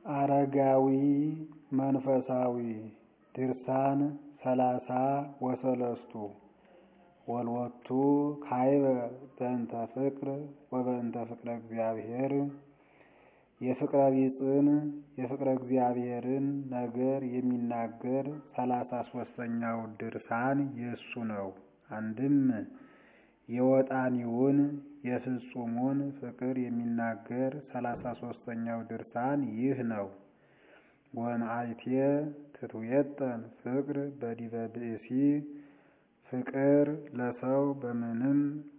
አረጋዊ መንፈሳዊ ድርሳን ሰላሳ ወሰለስቱ ወልወቱ ካይበ በእንተ ፍቅር ወበእንተ ፍቅረ እግዚአብሔር የፍቅረ ቢጽን የፍቅረ እግዚአብሔርን ነገር የሚናገር ሰላሳ ሶስተኛው ድርሳን የእሱ ነው። አንድም የወጣኒውን የፍጹሙን ፍቅር የሚናገር ሰላሳ ሶስተኛው ድርሳን ይህ ነው። ወመዓልቴ ትትውየጠን ፍቅር በዲበ ብእሲ ፍቅር ለሰው በምንም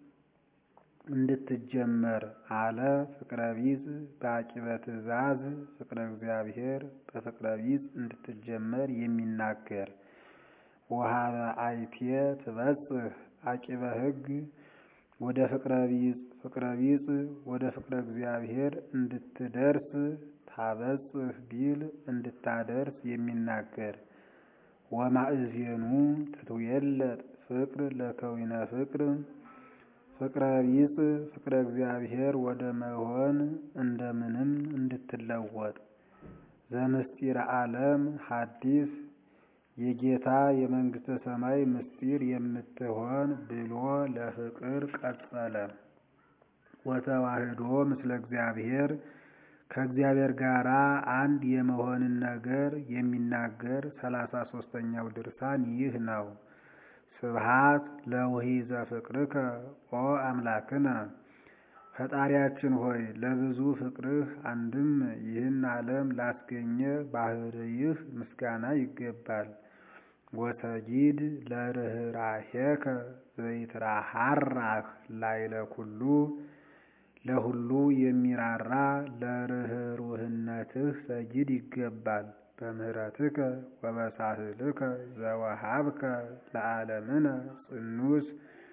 እንድትጀመር አለ። ፍቅረ ቢጽ በአቂበ ትእዛዝ ፍቅረ እግዚአብሔር በፍቅረ ቢጽ እንድትጀመር የሚናገር ወሀበ አይቴ ትበጽሕ አቂበ ሕግ ወደ ፍቅረ ቢጽ ፍቅረ ቢጽ ወደ ፍቅረ እግዚአብሔር እንድትደርስ ታበጽሕ ቢል እንድታደርስ የሚናገር ወማእዜኑ ትትውየለጥ ፍቅር ለከዊነ ፍቅር ፍቅረ ቢጽ ፍቅረ እግዚአብሔር ወደ መሆን እንደምንም እንድትለወጥ ዘምስጢረ ዓለም ሐዲስ የጌታ የመንግሥተ ሰማይ ምስጢር የምትሆን ብሎ ለፍቅር ቀጸለ። ወተዋህዶ ምስለ እግዚአብሔር ከእግዚአብሔር ጋር አንድ የመሆንን ነገር የሚናገር ሰላሳ ሶስተኛው ድርሳን ይህ ነው። ስብሃት ለውሂዘ ፍቅርከ ኦ አምላክነ ፈጣሪያችን ሆይ ለብዙ ፍቅርህ አንድም ይህን ዓለም ላስገኘ ባህርይህ ምስጋና ይገባል። ወሰጊድ ለርኅራኄከ ዘይትራሃራህ ላይለ ኩሉ ለሁሉ የሚራራ ለርኅሩህነትህ ሰጊድ ይገባል። በምህረትከ ወበሳህልከ ዘወሃብከ ለዓለምነ ጽኑስ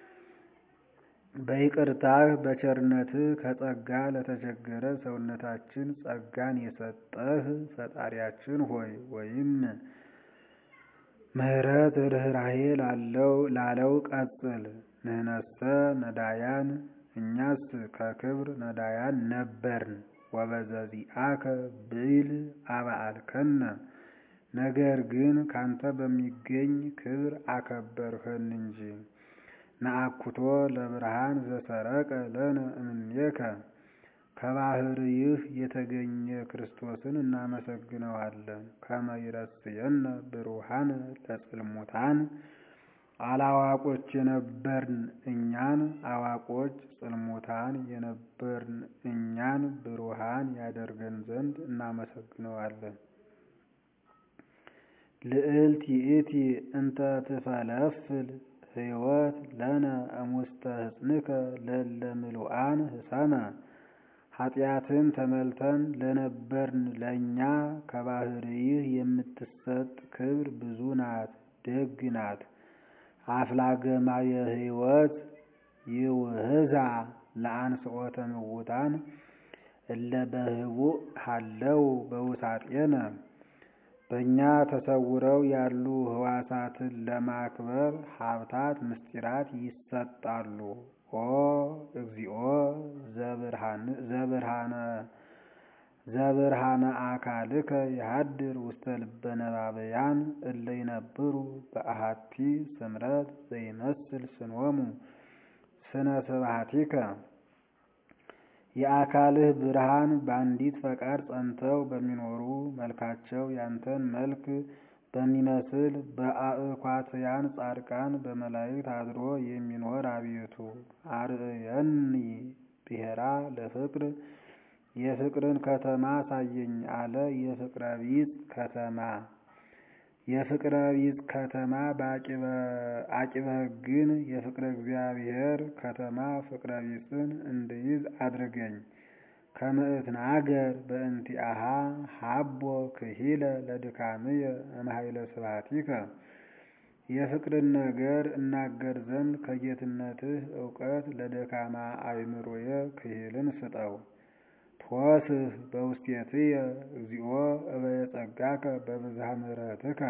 በይቅርታህ በቸርነትህ ከጸጋ ለተቸገረ ሰውነታችን ጸጋን የሰጠህ ፈጣሪያችን ሆይ ወይም ምህረት ርኅራኄ ላለው ቀጽል ንህነሰ ነዳያን እኛስ ከክብር ነዳያን ነበርን። ወበዘዚአከ ብይል አበአልከነ ነገር ግን ካንተ በሚገኝ ክብር አከበርኸን እንጂ። ነአኩቶ ለብርሃን ዘሰረቀ ለነ እምኔከ ከባህርይህ የተገኘ ክርስቶስን እናመሰግነዋለን። ከመ ይረስየነ ብሩሃን ለጽልሙታን አላዋቆች የነበርን እኛን አዋቆች ጽልሙታን የነበርን እኛን ብሩሃን ያደርገን ዘንድ እናመሰግነዋለን። ልዕልት ይእቲ እንተ ትፈለፍል ሕይወት ለነ እሙስተ ሕፅንከ ለለ ምሉአን ህሰመ ኃጢአትን ተመልተን ለነበርን ለእኛ ከባህርይህ የምትሰጥ ክብር ብዙ ናት፣ ደግ ናት። አፍላገማ የህይወት ይውህዛ ለአንስኦተ ምውታን እለ በህቡእ ሃለው በውሳጤነ በእኛ ተሰውረው ያሉ ህዋሳትን ለማክበር ሀብታት ምስጢራት ይሰጣሉ። ኦ እግዚኦ ዘብርሃነ አካልከ የሃድር ውስተ ልበ ነባበያን እለ ይነብሩ በአሃቲ ስምረት ዘይመስል ስኖሙ ስነ ስብሐቲከ የአካልህ ብርሃን በአንዲት ፈቃድ ጸንተው በሚኖሩ መልካቸው ያንተን መልክ በሚመስል በአእኳትያን ጻድቃን በመላእክት አድሮ የሚኖር አቤቱ አርእየኒ ብሔራ ለፍቅር የፍቅርን ከተማ ሳየኝ አለ። የፍቅረ ቢጽ ከተማ የፍቅረ ቢጽ ከተማ በአቂበ ሕግን የፍቅረ እግዚአብሔር ከተማ ፍቅረ ቢጽን እንድይዝ አድርገኝ። ከመእትናገር በእንቲአሃ ሀቦ ክሂለ ለድካምየ እምኃይለ ስብሐቲከ የፍቅርን ነገር እናገር ዘንድ ከጌትነትህ እውቀት ለደካማ አእምሮየ ክሂልን ስጠው። ትወስህ በውስቴትየ እግዚኦ እበየ ጸጋከ በብዝሃ ምሕረትከ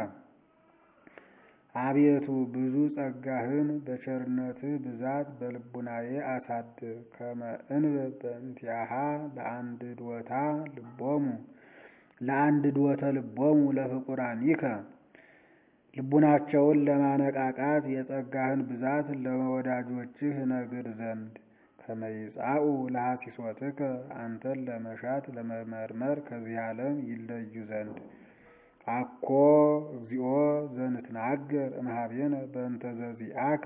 አቤቱ ብዙ ጸጋህን በቸርነትህ ብዛት በልቡናዬ አሳድር። ከመ እንብብ በእንቲአሃ ለአንድዶታ ልቦሙ ለአንድ ድወተ ልቦሙ ለፍቁራኒከ ልቡናቸውን ለማነቃቃት የጸጋህን ብዛት ለወዳጆችህ ነግር ዘንድ ከመይጻኡ ለሐሲሶትከ አንተን ለመሻት ለመመርመር ከዚህ ዓለም ይለዩ ዘንድ አኮ እግዚኦ ዘንትናገር እምኀቤነ በእንተ ዘዚአከ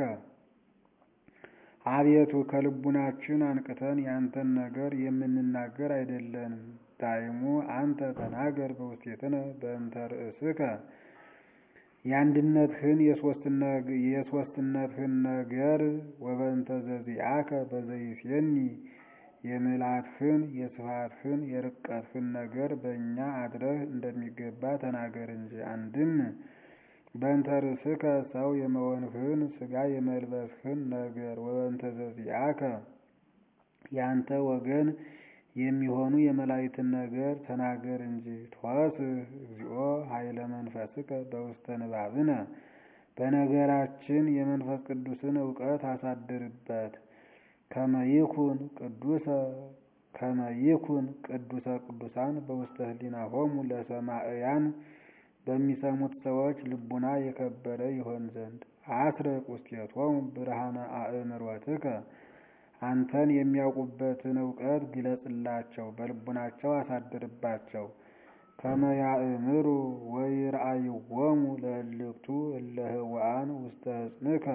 አቤቱ ከልቡናችን አንቅተን ያንተን ነገር የምንናገር አይደለንም። ዳይሙ አንተ ተናገር በውስቴትነ በእንተ ርእስከ የአንድነትህን የሦስትነትህን ነገር ወበእንተ ዘዚአከ በዘይሴኒ የምልአትህን የስፋትህን የርቀትህን ነገር በእኛ አድረህ እንደሚገባ ተናገር እንጂ። አንድም በእንተ ርእስከ ሰው የመሆንህን ሥጋ የመልበስህን ነገር ወበእንተ ዘዚአከ ያንተ ወገን የሚሆኑ የመላእክትን ነገር ተናገር እንጂ። ተወስህ እግዚኦ ኃይለ መንፈስከ በውስተ ንባብነ በነገራችን የመንፈስ ቅዱስን እውቀት አሳድርበት። ከመይኩን ቅዱሰ ከመይኩን ቅዱሰ ቅዱሳን በውስተ ህሊናሆሙ ለሰማዕያን በሚሰሙት ሰዎች ልቡና የከበረ ይሆን ዘንድ አስረቅ ውስቴቶሙ ብርሃነ አእምሮትከ አንተን የሚያውቁበትን እውቀት ግለጽላቸው፣ በልቡናቸው አሳድርባቸው። ከመያእምሩ ወይርአይዎሙ ለእልክቱ እለ ህውአን ውስተ ሕፅንከ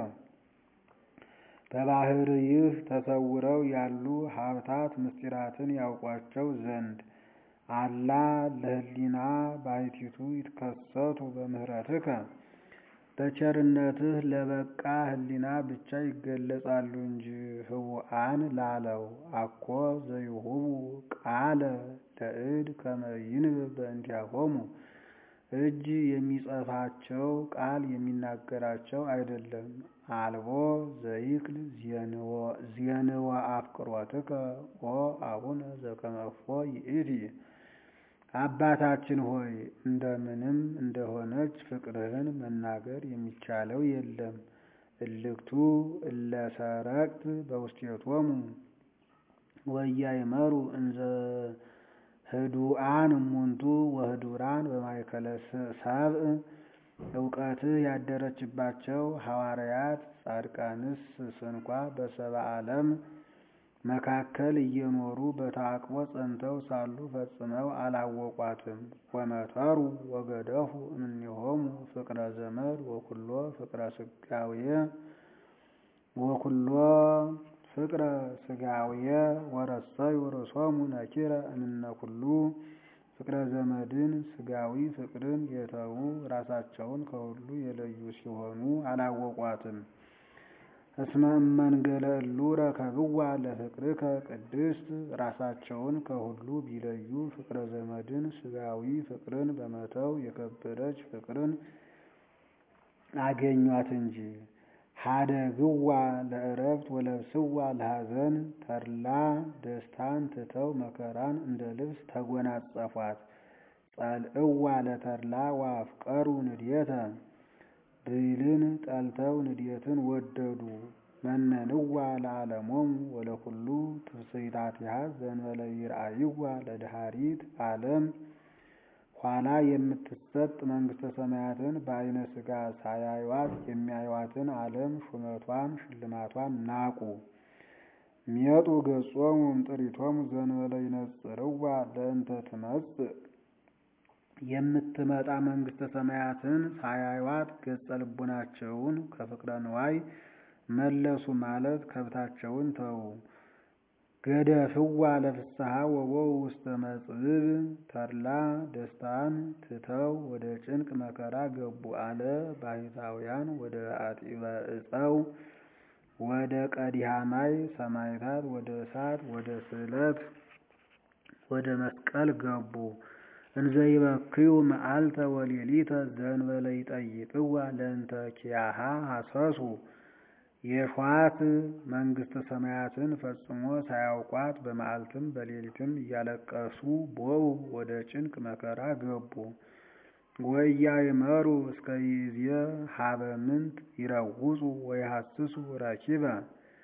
በባህርይህ ተሰውረው ያሉ ሀብታት ምስጢራትን ያውቋቸው ዘንድ አላ ለህሊና ባሕቲቱ ይትከሰቱ በምህረትከ በቸርነትህ ለበቃ ህሊና ብቻ ይገለጻሉ እንጂ ህውአን ላለው አኮ ዘይሁቡ ቃለ ለእድ ከመ ይንብብ በእንቲአሆሙ እጅ የሚጸፋቸው ቃል የሚናገራቸው አይደለም። አልቦ ዘይክል ዜንወ አፍቅሮትከ ኦ አቡነ ዘከመፎ ይእቲ አባታችን ሆይ እንደምንም እንደሆነች ፍቅርህን መናገር የሚቻለው የለም። እልክቱ እለ ሰረቅት በውስቴቶሙ ወያይመሩ እንዘ ህዱአን እሙንቱ ወህዱራን በማእከለ ሰብእ እውቀትህ ያደረችባቸው ሐዋርያት ጻድቃንስ ስንኳ በሰብአ ዓለም መካከል እየኖሩ በተአቅቦ ጸንተው ሳሉ ፈጽመው አላወቋትም። ወመተሩ ወገደፉ እምኔሆሙ ፍቅረ ዘመድ ወኩሎ ፍቅረ ስጋዌ ወኩሎ ፍቅረ ስጋዌ ወረሰዩ ርእሶሙ ነኪረ እምነ ኩሉ ፍቅረ ዘመድን ስጋዊ ፍቅርን የተዉ ራሳቸውን ከሁሉ የለዩ ሲሆኑ አላወቋትም። እስመ እመንገለ እሉ ረከብዋ ለፍቅርከ ቅድስት ራሳቸውን ከሁሉ ቢለዩ ፍቅረ ዘመድን ስጋዊ ፍቅርን በመተው የከበረች ፍቅርን አገኟት እንጂ። ሀደግዋ ለእረፍት ወለብስዋ ለሐዘን ተድላ ደስታን ትተው መከራን እንደ ልብስ ተጎናጸፏት። ጸልእዋ ለተድላ ወአፍቀሩ ንድየተ ብይልን ጠልተው ንድየትን ወደዱ። መነንዋ ለዓለሞሙ ወለኩሉ ትፍስሕታቲሃ ዘእንበለ ይርአይዋ ለድኃሪት ዓለም ኋላ የምትሰጥ መንግሥተ ሰማያትን በዐይነ ሥጋ ሳያዩዋት የሚያዩዋትን ዓለም ሹመቷን ሽልማቷን ናቁ። ሚየጡ ገጾሙ እምጥሪቶሙ ዘእንበለ ይነጽርዋ ለእንተ ትመጽእ የምትመጣ መንግሥተ ሰማያትን ሳያዩዋት ገጸ ልቡናቸውን ከፍቅረ ንዋይ መለሱ ማለት ከብታቸውን ተዉ። ገደፍዋ ለፍስሐ ወቦው ውስተ መጽብብ ተድላ ደስታን ትተው ወደ ጭንቅ መከራ ገቡ አለ። ባሕታውያን ወደ አጢበ ዕፀው ወደ ቀዲሃማይ ሰማዕታት ወደ እሳት ወደ ስዕለት ወደ መስቀል ገቡ። እንዘይበክዩ መዓልተ ወሌሊተ ዘእንበለ ይጠይቅዋ ለእንተ ኪያሃ ሐሰሱ የሿት መንግሥተ ሰማያትን ፈጽሞ ሳያውቋት በመዓልትም በሌሊትም እያለቀሱ ቦው ወደ ጭንቅ መከራ ገቡ። ወኢያእመሩ እስከ ይእዜ ሀበ ምንት ይረውጹ ወይሐስሱ ረኪበ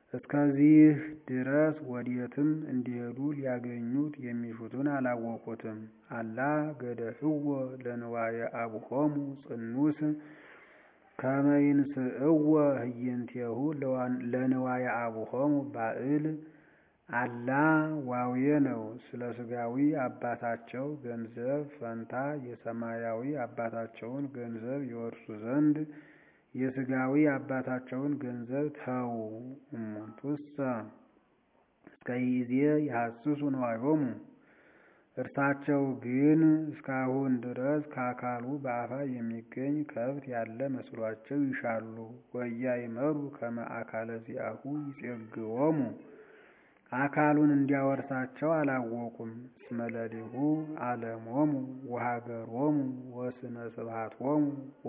እስከዚህ ድረስ ወዴትም እንዲሄዱ ሊያገኙት የሚሹትን አላወቁትም። አላ ገደፍዎ ለንዋየ አቡሆሙ ጽኑስ ከመ ይንስእዎ ህየንቴሁ ለንዋየ አቡሆሙ ባዕል አላ ዋውየ ነው። ስለ ስጋዊ አባታቸው ገንዘብ ፈንታ የሰማያዊ አባታቸውን ገንዘብ ይወርሱ ዘንድ የስጋዊ አባታቸውን ገንዘብ ተዉ። እሙንቱሰ እስከ ይእዜ ይሐስሱ ነዋዮሙ እርሳቸው ግን እስካሁን ድረስ ከአካሉ በአፋ የሚገኝ ከብት ያለ መስሏቸው ይሻሉ። ወኢያእመሩ ከመ አካለ ዚአሁ ይጼግዎሙ አካሉን እንዲያወርሳቸው አላወቁም። እስመ ለሊሁ ዓለሞሙ ወሀገሮሙ ወስነ ስብሐቶሙ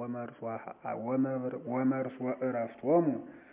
ወመርሶ ዕረፍቶሙ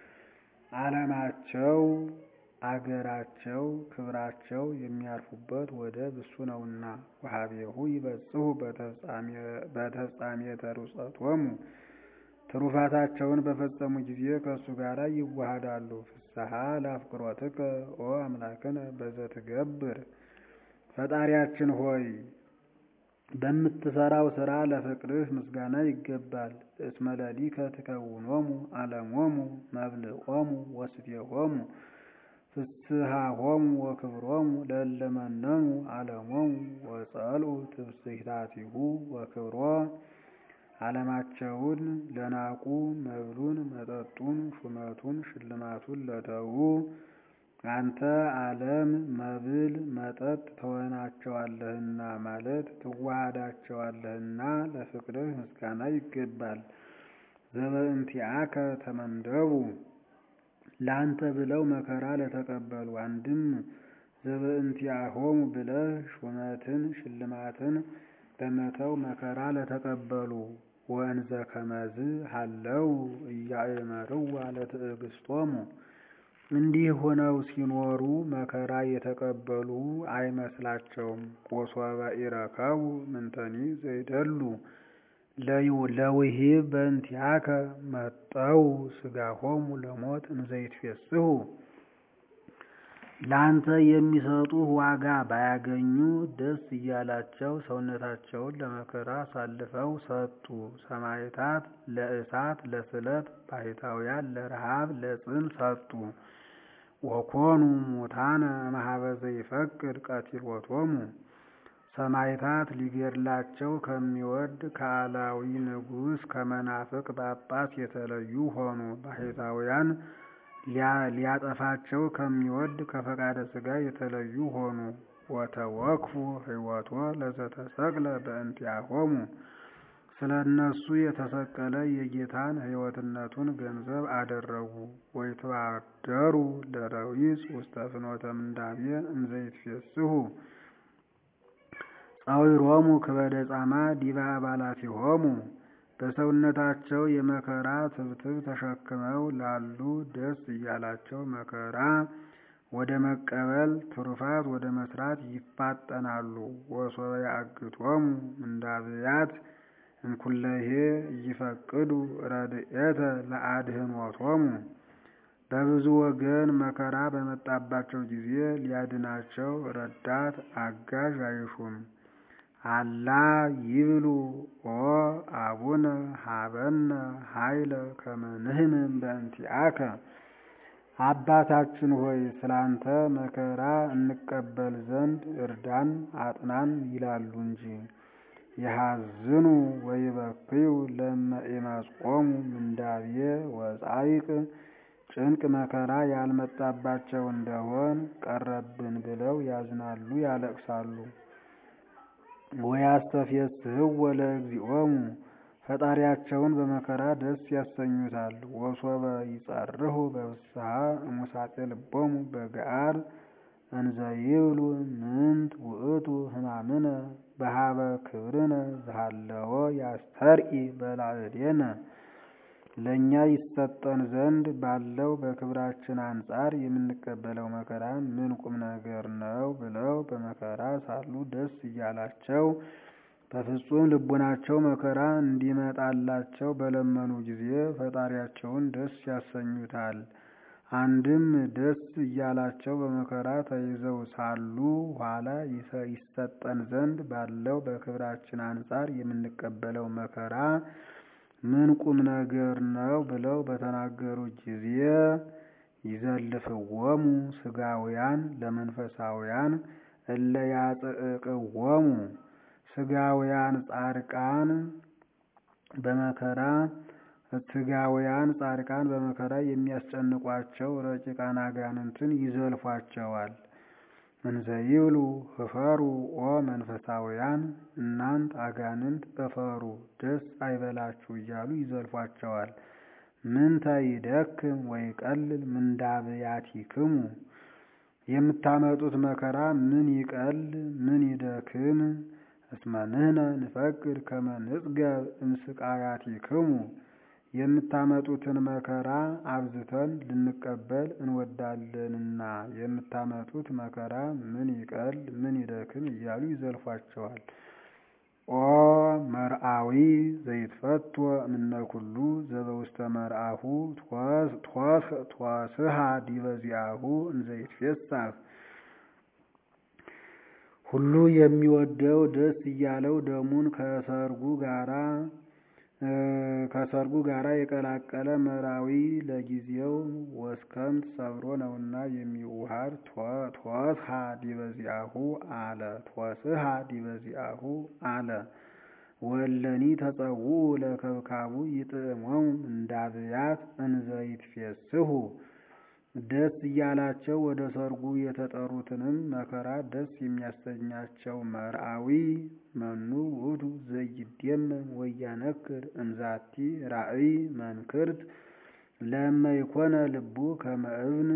ዓለማቸው አገራቸው ክብራቸው የሚያርፉበት ወደብ እሱ ነውና። ወሀቤሁ ይበጽሑ በተፍጻሜተ ርጸቶሙ ትሩፋታቸውን በፈጸሙ ጊዜ ከእሱ ጋር ይዋሃዳሉ። ፍስሐ ለአፍቅሮትከ ኦ አምላክነ በዘትገብር ፈጣሪያችን ሆይ በምትሰራው ስራ ለፍቅርህ ምስጋና ይገባል። እስመ ለሊከ ትከውኖሙ ዓለሞሙ መብልዖሙ ወስቴሆሙ ፍስሐሆሙ ወክብሮሙ ለእለ መነኑ ዓለሞሙ ወጸልኡ ትብስሕታቲሁ ወክብሮ ዓለማቸውን ለናቁ መብሉን መጠጡን ሹመቱን ሽልማቱን ለተዉ አንተ ዓለም መብል መጠጥ ትሆናቸዋለህና ማለት ትዋሃዳቸዋለህና ለፍቅርህ ምስጋና ይገባል። ዘበእንቲአከ ተመንደቡ ለአንተ ብለው መከራ ለተቀበሉ አንድም ዘበእንቲአሆሙ ብለህ ሹመትን ሽልማትን በመተው መከራ ለተቀበሉ ወእንዘ ከመዝ ሀለው እያእመርዋ ለትዕግስቶሙ እንዲህ ሆነው ሲኖሩ መከራ የተቀበሉ አይመስላቸውም። ወሶበ ኢረከቡ ምንተኒ ዘይደሉ ለውሂብ በእንቲአከ መጠው ስጋሆሙ ለሞት እንዘይትፌስሑ ለአንተ የሚሰጡህ ዋጋ ባያገኙ ደስ እያላቸው ሰውነታቸውን ለመከራ አሳልፈው ሰጡ። ሰማዕታት ለእሳት ለስለት፣ ባሕታውያን ለረሃብ ለጽም ሰጡ። ወኮኑ ሙታነ እምኀበ ዘይፈቅድ ቀቲሎቶሙ ሰማዕታት ሊገድላቸው ከሚወድ ከአላዊ ንጉሥ ከመናፍቅ ጳጳስ የተለዩ ሆኑ። ባሕታውያን ሊያጠፋቸው ከሚወድ ከፈቃደ ሥጋ የተለዩ ሆኑ። ወተወክፉ ሕይወቶ ለዘተሰቅለ በእንቲአሆሙ ስለ እነሱ የተሰቀለ የጌታን ሕይወትነቱን ገንዘብ አደረጉ። ወይትባደሩ ለረዊፅ ውስተ ፍኖተ ምንዳቤ እንዘይትፌስሑ ጻዊሮሙ ክበደ ጻማ ዲበ አባላቲሆሙ በሰውነታቸው የመከራ ትብትብ ተሸክመው ላሉ ደስ እያላቸው መከራ ወደ መቀበል ትሩፋት ወደ መስራት ይፋጠናሉ። ወሶበ ያግቶሙ ምንዳብያት እንኩለሄ እይፈቅዱ ረድኤተ ለአድህኖቶሙ በብዙ ወገን መከራ በመጣባቸው ጊዜ ሊያድናቸው ረዳት አጋዥ አይሹም። አላ ይብሉ ኦ አቡነ ሀበነ ኃይለ ከመ ንሕነን በእንቲአከ አባታችን ሆይ ስላንተ መከራ እንቀበል ዘንድ እርዳን አጥናን ይላሉ እንጂ። የሐዝኑ ወይበክዩ ለመ ኢመጽኦሙ ምንዳቤ ወጻይቅ ጭንቅ መከራ ያልመጣባቸው እንደሆን ቀረብን ብለው ያዝናሉ፣ ያለቅሳሉ። ወያስተፌስሕዎ ለእግዚኦሙ ፈጣሪያቸውን በመከራ ደስ ያሰኙታል። ወሶበ ይጸርሁ በፍስሐ እሙሳጤ ልቦሙ በገአር እንዘ ይብሉ ምንት ውእቱ ሕማምነ በሃበ ክብርነ ዝሃለዎ ያስተርኢ በላዕሌነ ለእኛ ይሰጠን ዘንድ ባለው በክብራችን አንጻር የምንቀበለው መከራ ምን ቁም ነገር ነው ብለው በመከራ ሳሉ ደስ እያላቸው በፍጹም ልቡናቸው መከራ እንዲመጣላቸው በለመኑ ጊዜ ፈጣሪያቸውን ደስ ያሰኙታል። አንድም ደስ እያላቸው በመከራ ተይዘው ሳሉ ኋላ ይሰጠን ዘንድ ባለው በክብራችን አንጻር የምንቀበለው መከራ ምን ቁም ነገር ነው ብለው በተናገሩ ጊዜ ይዘልፍዎሙ ስጋውያን ለመንፈሳውያን እለ ያጽቅቅዎሙ ስጋውያን ጻድቃን በመከራ ስጋውያን ጻድቃን በመከራ የሚያስጨንቋቸው ረቂቃን አጋንንትን ይዘልፏቸዋል። እንዘይብሉ ህፈሩ ኦ መንፈሳውያን እናንት አጋንንት እፈሩ ደስ አይበላችሁ እያሉ ይዘልፏቸዋል። ምንተ ይደክም ወይቀልል ምንዳብያቲክሙ የምታመጡት መከራ ምን ይቀል ምን ይደክም? እስመ ንሕነ ንፈቅድ ከመ ንጽገብ እምስቃያቲክሙ የምታመጡትን መከራ አብዝተን ልንቀበል እንወዳለንና የምታመጡት መከራ ምን ይቀል ምን ይደክም እያሉ ይዘልፏቸዋል። ኦ መርአዊ ዘይትፈቶ እምነ ኩሉ ዘበውስተ መርአሁ ትወስሃ ዲበ ዚአሁ እንዘይትፌሳህ ሁሉ የሚወደው ደስ እያለው ደሙን ከሰርጉ ጋራ ከሰርጉ ጋራ የቀላቀለ መራዊ ለጊዜው ወስከምት ሰብሮ ነውና የሚዋሃድ ትወስሃ ዲበ ዚአሁ አለ ትወስሃ ዲበ ዚአሁ አለ ወለኒ ተጸውዑ ለከብካቡ ይጥዕሞሙ እንዳብያት እንዘይትፌስሁ ደስ እያላቸው ወደ ሰርጉ የተጠሩትንም መከራ ደስ የሚያሰኛቸው መርአዊ መኑ ውእቱ ዘይደመም ወያነክር እምዛቲ ራእይ መንክርት ለመ ይኮነ ልቡ ከመ እብን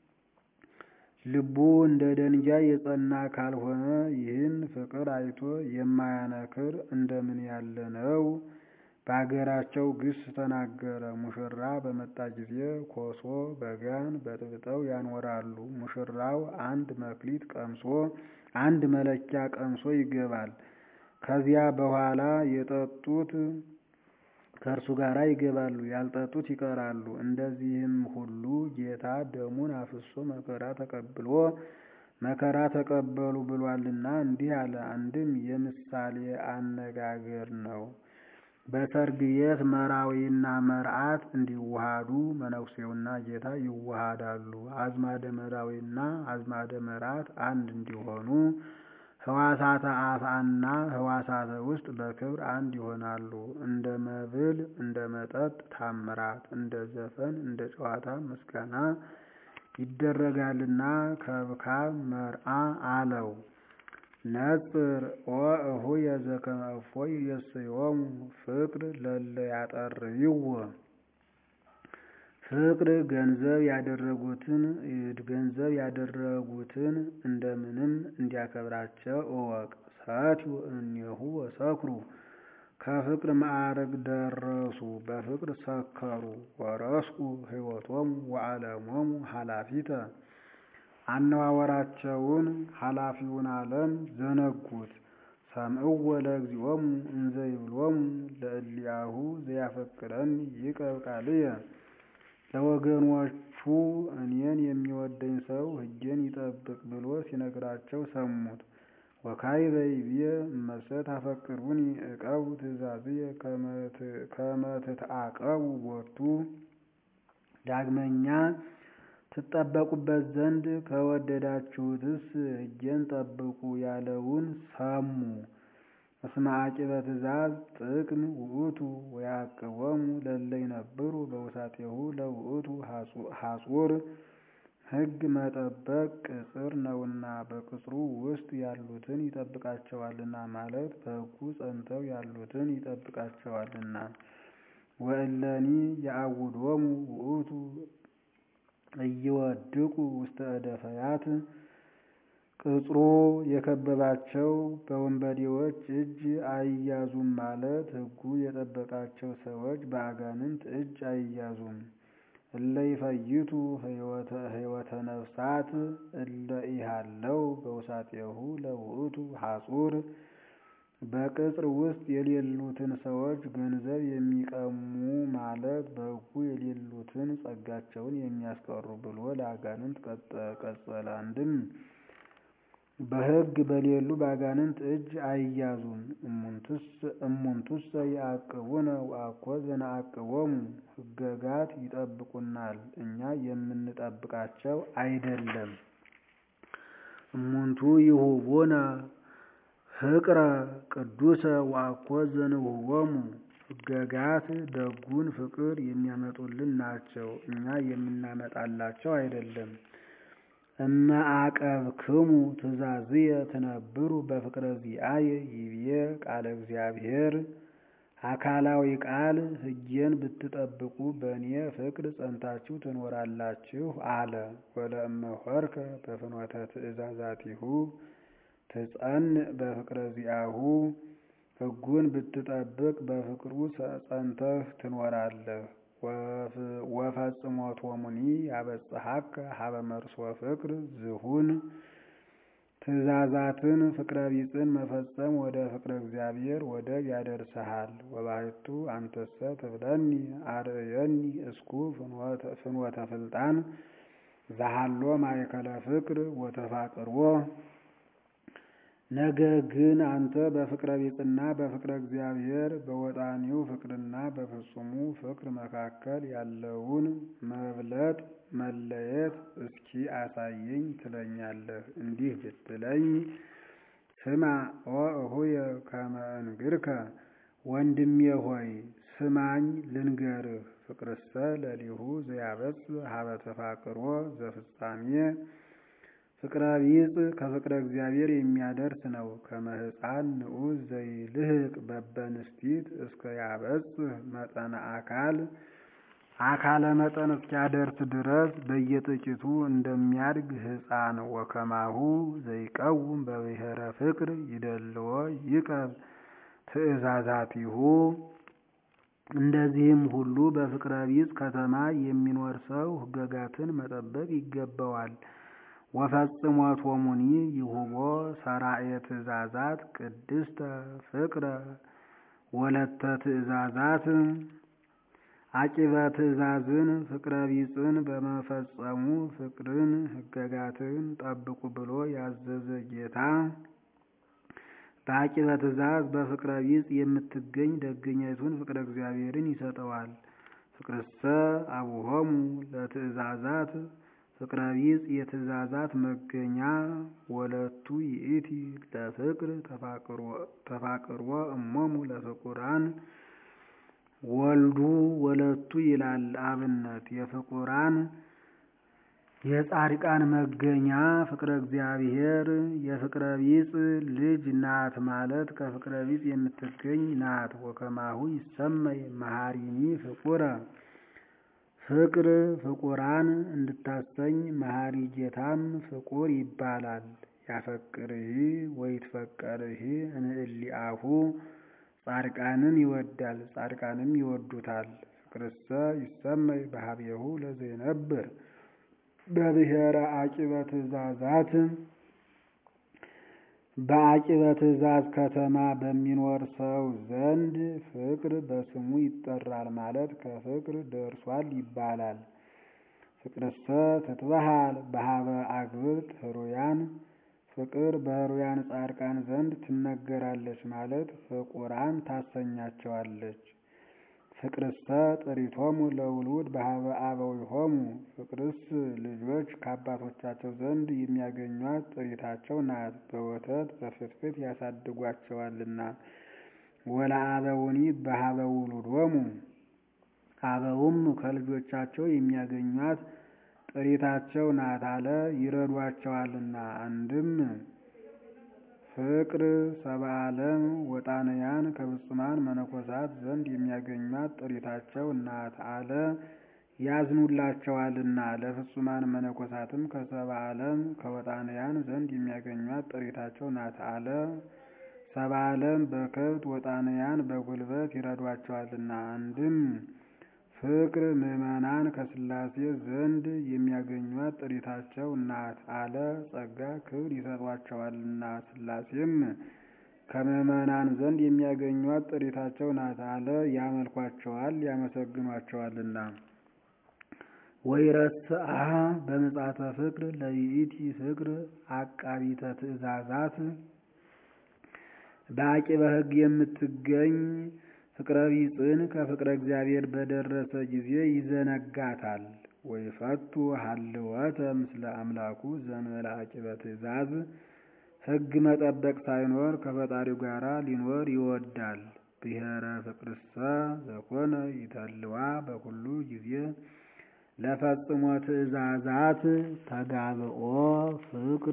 ልቡ እንደ ደንጊያ የጸና ካልሆነ ይህን ፍቅር አይቶ የማያነክር እንደምን ያለ ነው? በአገራቸው ግስ ተናገረ። ሙሽራ በመጣ ጊዜ ኮሶ በጋን በጥብጠው ያኖራሉ። ሙሽራው አንድ መክሊት ቀምሶ አንድ መለኪያ ቀምሶ ይገባል። ከዚያ በኋላ የጠጡት ከእርሱ ጋር ይገባሉ፣ ያልጠጡት ይቀራሉ። እንደዚህም ሁሉ ጌታ ደሙን አፍሶ መከራ ተቀብሎ መከራ ተቀበሉ ብሏልና እንዲህ አለ። አንድም የምሳሌ አነጋገር ነው። በሰርግ ቤት መራዊና መርዓት እንዲዋሃዱ መነኩሴውና ጌታ ይዋሃዳሉ። አዝማደ መራዊና አዝማደ መርዓት አንድ እንዲሆኑ ህዋሳተ አፍአና ህዋሳተ ውስጥ በክብር አንድ ይሆናሉ። እንደ መብል እንደ መጠጥ ታምራት፣ እንደ ዘፈን እንደ ጨዋታ ምስጋና ይደረጋልና ከብካብ መርዓ አለው። ነጽር ወእሁየ ዘከመ እፎይ የስዮሙ ፍቅር ለለ ያጠርይዎ ፍቅር ገንዘብ ያደረጉትን ገንዘብ ያደረጉትን እንደምንም እንዲያከብራቸው እወቅ። ሰትዩ እምኔሁ ወሰክሩ ከፍቅር ማዕረግ ደረሱ፣ በፍቅር ሰከሩ። ወረስቁ ህይወቶሙ ወዓለሞሙ ኃላፊተ አነዋወራቸውን ኃላፊውን ዓለም ዘነጉት። ሰምዕዎ ለእግዚኦሙ እንዘ ይብሎሙ ለእሊአሁ ዘያፈቅረኒ ይቀብ ቃልየ ለወገኖቹ እኔን የሚወደኝ ሰው ሕጌን ይጠብቅ ብሎ ሲነግራቸው ሰሙት። ወካዕበ ይብዬ እመሰ ታፈቅሩኒ ዕቀቡ ትእዛዝየ ከመ ትትዓቀቡ ቦቱ ዳግመኛ ትጠበቁበት ዘንድ ከወደዳችሁትስ ሕጌን ጠብቁ ያለውን ሰሙ። እስመ ዓቂበ ትእዛዝ ጥቅም ውእቱ ወያዕቅቦሙ ለእለ ይነብሩ በውሳጤሁ ለውእቱ ሐጹር ሕግ መጠበቅ ቅጽር ነውና በቅጽሩ ውስጥ ያሉትን ይጠብቃቸዋልና ማለት በሕጉ ጸንተው ያሉትን ይጠብቃቸዋልና። ወእለኒ የአውዶሙ ውእቱ እይወድቁ ውስተ እደፈያት ቅጽሩ የከበባቸው በወንበዴዎች እጅ አይያዙም ማለት ሕጉ የጠበቃቸው ሰዎች በአጋንንት እጅ አይያዙም። እለ ይፈይቱ ሕይወተ ነፍሳት እለ ኢሃለው በውሳጤሁ ለውእቱ ሐጹር በቅጽር ውስጥ የሌሉትን ሰዎች ገንዘብ የሚቀሙ ማለት በሕጉ የሌሉትን ጸጋቸውን የሚያስቀሩ ብሎ ለአጋንንት ቀጸለ። አንድም በሕግ በሌሉ በአጋንንት እጅ አይያዙም። እሙንቱሰ ይዐቅቡነ ወአኮ ዘነዐቅቦሙ ሕገጋት ይጠብቁናል እኛ የምንጠብቃቸው አይደለም። እሙንቱ ይሁቡነ ፍቅረ ቅዱሰ ወአኮ ዘንሁቦሙ ሕገጋት ደጉን ፍቅር የሚያመጡልን ናቸው እኛ የምናመጣላቸው አይደለም። እመ አቀብክሙ ትእዛዝየ ትነብሩ በፍቅረ ዚአየ ይቤ ቃለ እግዚአብሔር። አካላዊ ቃል ሕጌን ብትጠብቁ በእኔ ፍቅር ጸንታችሁ ትኖራላችሁ አለ። ወለእመ ሆርከ በፍኖተ ትእዛዛቲሁ ትጸንዕ በፍቅረ ዚአሁ። ሕጉን ብትጠብቅ በፍቅሩ ጸንተህ ትኖራለህ። ወፈጽሞቶሙኒ ያበጽሐከ ሀበ መርሶ ፍቅር ዝሁን። ትእዛዛትን ፍቅረ ቢጽን መፈጸም ወደ ፍቅረ እግዚአብሔር ወደብ ያደርስሃል። ወባሕቱ አንተሰ ትብለኒ አርእየኒ እስኩ ፍኖተ ፍልጣን ዘሃሎ ማእከለ ፍቅር ወተፋቅርዎ። ነገር ግን አንተ በፍቅረ ቢጽና በፍቅረ እግዚአብሔር በወጣኒው ፍቅርና በፍጹሙ ፍቅር መካከል ያለውን መብለጥ መለየት እስኪ አሳየኝ ትለኛለህ። እንዲህ ብትለኝ ስማ ወእሁየ ከመ እንግርከ፣ ወንድሜ ሆይ ስማኝ ልንገርህ። ፍቅርሰ ለሊሁ ዘያበጽሕ ሀበ ተፋቅሮ ዘፍጻሜ ፍቅረ ቢጽ ከፍቅረ እግዚአብሔር የሚያደርስ ነው። ከመ ሕፃን ንዑስ ዘይልህቅ በበንስቲት እስከ ያበጽሕ መጠነ አካል አካለ መጠን እስኪያደርስ ድረስ በየጥቂቱ እንደሚያድግ ሕፃን። ወከማሁ ዘይቀውም በብሔረ ፍቅር ይደልዎ ይቀብ ትእዛዛቲሁ። እንደዚህም ሁሉ በፍቅረ ቢጽ ከተማ የሚኖር ሰው ሕገጋትን መጠበቅ ይገባዋል። ወፈጽሞቶሙኒ ይሁቦ ሠራኤ ትእዛዛት ቅድስተ ፍቅረ ወለተ ትእዛዛት አቂበ ትእዛዝን ፍቅረ ቢጽን በመፈጸሙ ፍቅርን ሕገጋትን ጠብቁ ብሎ ያዘዘ ጌታ በአቂበ ትእዛዝ በፍቅረ ቢጽ የምትገኝ ደገኛይቱን ፍቅረ እግዚአብሔርን ይሰጠዋል። ፍቅርሰ አቡሆሙ ለትእዛዛት ፍቅረ ቢጽ የትእዛዛት መገኛ ወለቱ ይእቲ ለፍቅር ተፋቅርዎ እሞሙ ለፍቁራን ወልዱ ወለቱ ይላል አብነት የፍቁራን የጻድቃን መገኛ ፍቅረ እግዚአብሔር የፍቅረ ቢጽ ልጅ ናት ማለት ከፍቅረ ቢጽ የምትገኝ ናት። ወከማሁ ይሰመይ መሐሪኒ ፍቁረ ፍቅር ፍቁራን እንድታሰኝ መሐሪ ጌታም ፍቁር ይባላል። ያፈቅርህ ወይትፈቀርህ እንእሊአሁ ጻድቃንን ይወዳል ጻድቃንም ይወዱታል። ፍቅርሰ ይሰመይ በሀቤሁ ለዘይነብር በብሔረ አቂበ ትእዛዛት በአቂበ ትእዛዝ ከተማ በሚኖር ሰው ዘንድ ፍቅር በስሙ ይጠራል ማለት ከፍቅር ደርሷል ይባላል። ፍቅርሰ ትትበሃል በሀበ አግብርት ህሩያን ፍቅር በህሩያን ጻድቃን ዘንድ ትነገራለች ማለት ፍቁራን ታሰኛቸዋለች። ፍቅርሰ ጥሪቶሙ ለውሉድ በሀበ አበዊሆሙ ፍቅርስ ልጆች ከአባቶቻቸው ዘንድ የሚያገኟት ጥሪታቸው ናት፣ በወተት በፍትፍት ያሳድጓቸዋልና። ወለአበውኒ በሀበ ውሉዶሙ አበውም ከልጆቻቸው የሚያገኟት ጥሪታቸው ናት አለ ይረዷቸዋልና። አንድም ፍቅር ሰብአ ዓለም ወጣንያን ከፍጹማን መነኮሳት ዘንድ የሚያገኟት ጥሪታቸው ናት አለ ያዝኑላቸዋልና። ለፍጹማን መነኮሳትም ከሰብአ ዓለም ከወጣንያን ዘንድ የሚያገኟት ጥሪታቸው ናት አለ። ሰብአ ዓለም በከብት ወጣንያን በጉልበት ይረዷቸዋልና። አንድም ፍቅር ምዕመናን ከሥላሴ ዘንድ የሚያገኟት ጥሪታቸው ናት አለ ጸጋ ክብር ይሰጧቸዋልና። ሥላሴም ከምዕመናን ዘንድ የሚያገኟት ጥሪታቸው ናት አለ። ያመልኳቸዋል ያመሰግኗቸዋልና። ወይረስአ በምጽአተ ፍቅር ለይእቲ ፍቅር አቃቢተ ትእዛዛት በአቂበ ሕግ የምትገኝ ፍቅረ ቢጽን ከፍቅረ እግዚአብሔር በደረሰ ጊዜ ይዘነጋታል። ወይፈቱ ሀልወተ ምስለ አምላኩ ዘንበለ አቂበ ትእዛዝ ሕግ መጠበቅ ሳይኖር ከፈጣሪው ጋር ሊኖር ይወዳል። ብሔረ ፍቅርሰ ዘኮነ ይተልዋ በኩሉ ጊዜ ለፈጽሞ ትእዛዛት ተጋብኦ ፍቅር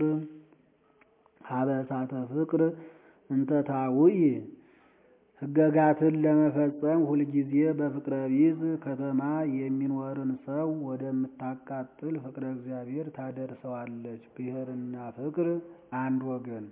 ሀበሳተ ፍቅር እንተታውኢ ሕገጋትን ለመፈጸም ሁልጊዜ በፍቅረ ቢጽ ከተማ የሚኖርን ሰው ወደምታቃጥል ፍቅረ እግዚአብሔር ታደርሰዋለች። ብሔርና ፍቅር አንድ ወገን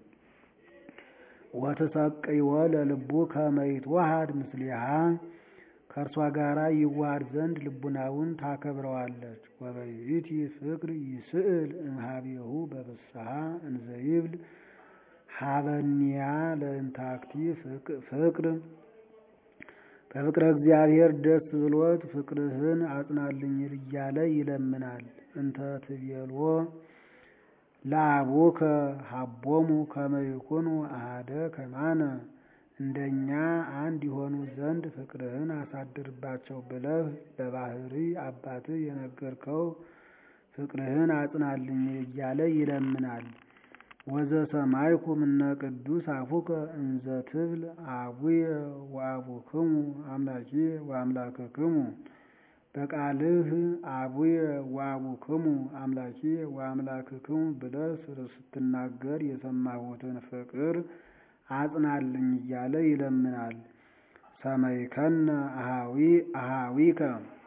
ወትሰቅይወ ለልቡ ከመ ይትወሃድ ምስሊሃ ከእርሷ ጋራ ይዋሃድ ዘንድ ልቡናውን ታከብረዋለች። ወበይእቲ ፍቅር ይስእል እምኀቤሁ በፍስሐ እንዘይብል ሀበኒያ ለእንታክቲ ፍቅር በፍቅረ እግዚአብሔር ደስ ብሎት ፍቅርህን አጽናልኝ እያለ ይለምናል። እንተ ትቤልዎ ለአቡከ ሀቦሙ ከመ ይኩኑ አሐደ ከማነ እንደኛ አንድ የሆኑ ዘንድ ፍቅርህን አሳድርባቸው ብለህ ለባህሪ አባትህ የነገርከው ፍቅርህን አጽናልኝ እያለ ይለምናል። ወዘሰማይኩ እምነ ቅዱስ አፉከ እንዘ ትብል አቡየ ወአቡክሙ አምላኪየ ወአምላክክሙ በቃልህ አቡየ ወአቡክሙ አምላኪየ ወአምላክክሙ ብለህ ስትናገር የሰማሁትን ፍቅር አጽናልኝ እያለ ይለምናል። ሰመይከነ አሃዊ አሃዊከ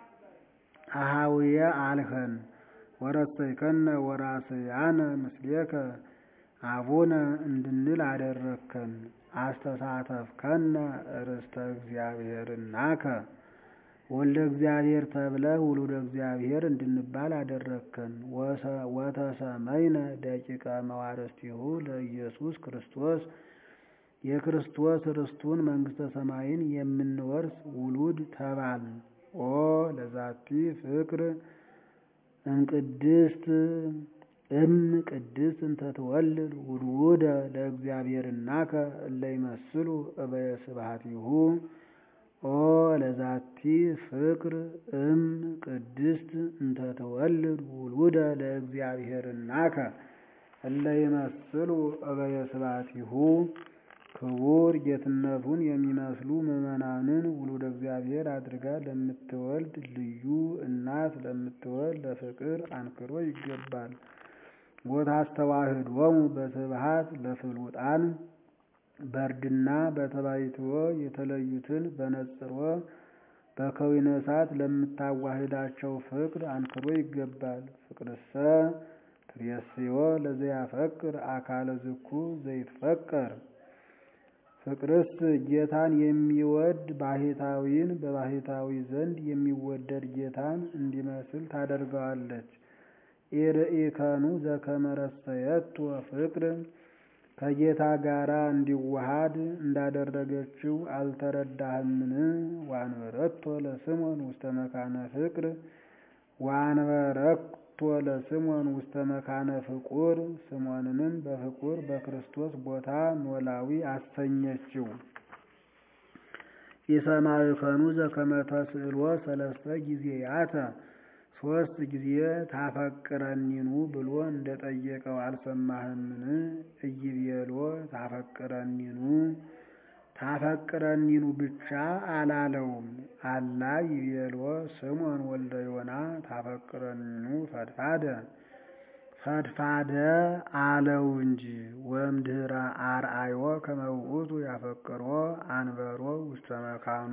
አሃዊየ አልኸን ወረሰይከነ ወራስያነ ምስሌከ አቡነ እንድንል አደረግከን። አስተሳተፍከነ ርስተ እግዚአብሔርናከ ወልደ እግዚአብሔር ተብለህ ውሉደ እግዚአብሔር እንድንባል አደረግከን። ወተሰመይነ ደቂቀ መዋርስቲሁ ለኢየሱስ ክርስቶስ የክርስቶስ ርስቱን መንግሥተ ሰማይን የምንወርስ ውሉድ ተባል። ኦ ለዛቲ ፍቅር እምቅድስት እም ቅድስት እንተ ትወልድ ውሉደ ለእግዚአብሔርናከ እለ ይመስሉ እበየ ስብሐቲሁ ኦ ለዛቲ ፍቅር እም ቅድስት እንተ ትወልድ ውሉደ ለእግዚአብሔርናከ እለ ይመስሉ እበየ ስብሐቲሁ ክቡር ጌትነቱን የሚመስሉ ምዕመናንን ውሉደ እግዚአብሔር አድርጋ ለምትወልድ ልዩ እናት ለምትወልድ ለፍቅር አንክሮ ይገባል። ወታስተዋህዶሙ በስብሐት ለፍሉጣን በእርድና በተባይትዎ የተለዩትን በነጽሮ በከዊነ እሳት ለምታዋህዳቸው ፍቅር አንክሮ ይገባል። ፍቅርሰ ትሬስዮ ለዘያፈቅር አካለ ዝኩ ዘይትፈቀር ፍቅርስ ጌታን የሚወድ ባህታዊን በባህታዊ ዘንድ የሚወደድ ጌታን እንዲመስል ታደርገዋለች። ኢርኢከኑ ዘከመረሰየቶ ፍቅር ከጌታ ጋራ እንዲዋሃድ እንዳደረገችው አልተረዳህምን? ዋንበረቶ ለስሞን ውስተ መካነ ፍቅር ዋንበረቶ ለስሞን ውስተ መካነ ፍቁር ስሞንንም በፍቁር በክርስቶስ ቦታ ኖላዊ አሰኘችው። ኢሰማዕከኑ ዘከመ ተስእሎ ሰለስተ ጊዜያተ ሶስት ጊዜ ታፈቅረኒኑ ብሎ እንደጠየቀው አልሰማህምን? እይቤሎ ታፈቅረኒኑ ታፈቅረኒኑ ብቻ አላለውም። አላ ይቤሎ ስምዖን ወልደ ዮና ታፈቅረኒኑ ፈድፋደ ፈድፋደ አለው እንጂ ወእምድኅረ አርአዮ ከመ ውእቱ ያፈቅሮ አንበሮ ውስተ መካኑ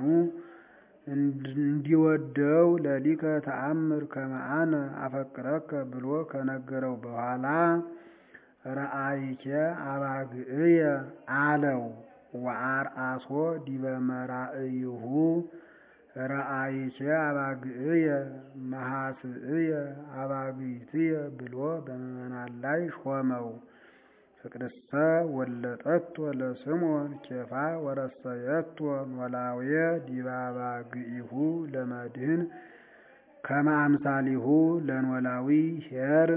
እንዲወደው ለሊከ ተአምር ከመ አነ አፈቅረከ ብሎ ከነገረው በኋላ ረአይኬ አባግዕየ አለው። ወአርአሶ ዲበ መራእይሁ ረአይኬ አባግዕየ መሐስእየ አባግዕትየ ብሎ በምዕመናን ላይ ሾመው። ፍቅርሰ ወለጠቶ ለስምዖን ኬፋ ወረሰየቶ ኖላዌ ዲባባ ግኢሁ ለመድህን ከመ አምሳሊሁ ለኖላዊ ኄር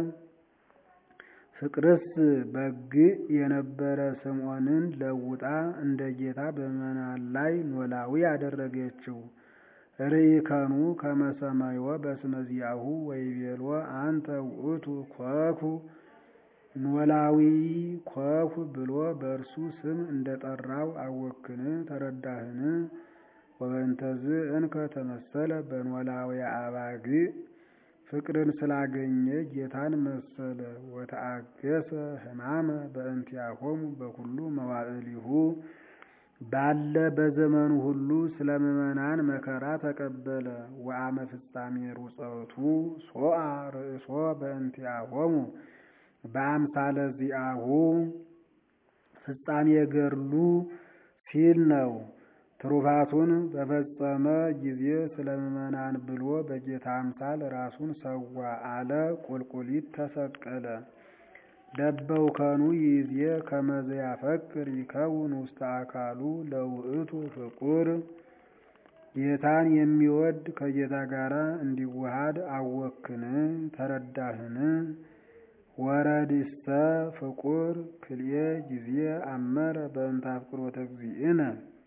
ፍቅርስ በግዕ የነበረ ስምዖንን ለውጣ እንደ ጌታ በምዕመናን ላይ ኖላዊ አደረገችው። ርኢከኑ ከመ ሰማይዎ በስመ ዚአሁ ወይቤሎ አንተ ውእቱ ኮኩ ኖላዊ ኮኩ ብሎ በእርሱ ስም እንደጠራው አወክን ተረዳህን? ወበእንተዝ እንከ ተመሰለ በኖላዊ አባግዕ ፍቅርን ስላገኘ ጌታን መሰለ። ወተአገሰ ሕማመ በእንቲአሆሙ በኩሉ መዋዕሊሁ ባለ በዘመኑ ሁሉ ስለ ምዕመናን መከራ ተቀበለ። ወአመ ፍጻሜ ሩፀቱ ሶአ ርእሶ በእንቲአሆሙ በአምሳለ ዚአሁ ፍጻሜ ገድሉ ሲል ነው። ትሩፋቱን በፈጸመ ጊዜ ስለ ምዕመናን ብሎ በጌታ አምሳል ራሱን ሰዋ አለ። ቁልቁሊት ተሰቀለ። ለበውከኑ ይዜ ከመዘ ያፈቅር ይከውን ውስተ አካሉ ለውእቱ ፍቁር ጌታን የሚወድ ከጌታ ጋር እንዲዋሃድ አወክን ተረዳህን? ወረድስተ ፍቁር ክልኤ ጊዜ አመረ በእንተ አፍቅሮተ እግዚእነ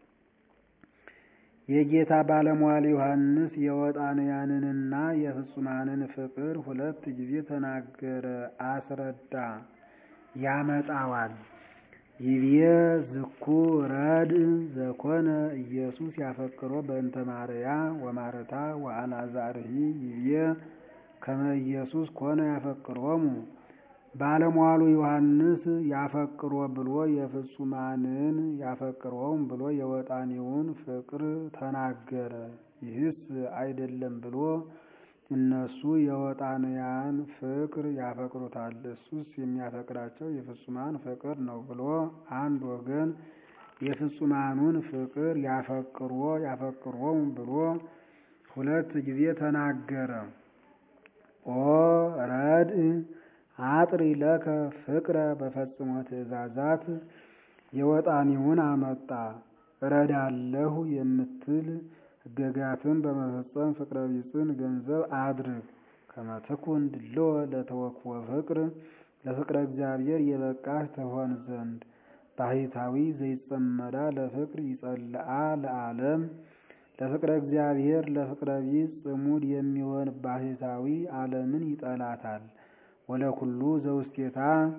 የጌታ ባለሟል ዮሐንስ የወጣንያንንና የፍጹማንን ፍቅር ሁለት ጊዜ ተናገረ፣ አስረዳ፣ ያመጣዋል። ይብዬ ዝኩ ረድ ዘኮነ ኢየሱስ ያፈቅሮ በእንተ ማርያ ወማረታ ወአልዓዛርሂ ይብዬ ከመ ኢየሱስ ኮነ ያፈቅሮሙ ባለሟሉ ዮሐንስ ያፈቅሮ ብሎ የፍጹማንን ያፈቅሮም ብሎ የወጣኒውን ፍቅር ተናገረ። ይህስ አይደለም ብሎ እነሱ የወጣንያን ፍቅር ያፈቅሩታል፣ እሱስ የሚያፈቅራቸው የፍጹማን ፍቅር ነው ብሎ አንድ ወገን የፍጹማኑን ፍቅር ያፈቅሮ ያፈቅሮም ብሎ ሁለት ጊዜ ተናገረ። ኦ ረድ አጥሪ ለከ ፍቅረ በፈጽሞ ትእዛዛት የወጣኒውን አመጣ። እረዳለሁ የምትል ሕገጋትን በመፈጸም ፍቅረ ቢጽን ገንዘብ አድርግ። ከመትኩን ድልዎ ለተወክወ ፍቅር ለፍቅረ እግዚአብሔር የበቃህ ትሆን ዘንድ ባህታዊ ዘይጸመዳ ለፍቅር ይጸልአ ለዓለም ለፍቅረ እግዚአብሔር ለፍቅረ ቢጽ ጽሙድ የሚሆን ባህታዊ ዓለምን ይጠላታል። ወለኩሉ ዘውስቴታ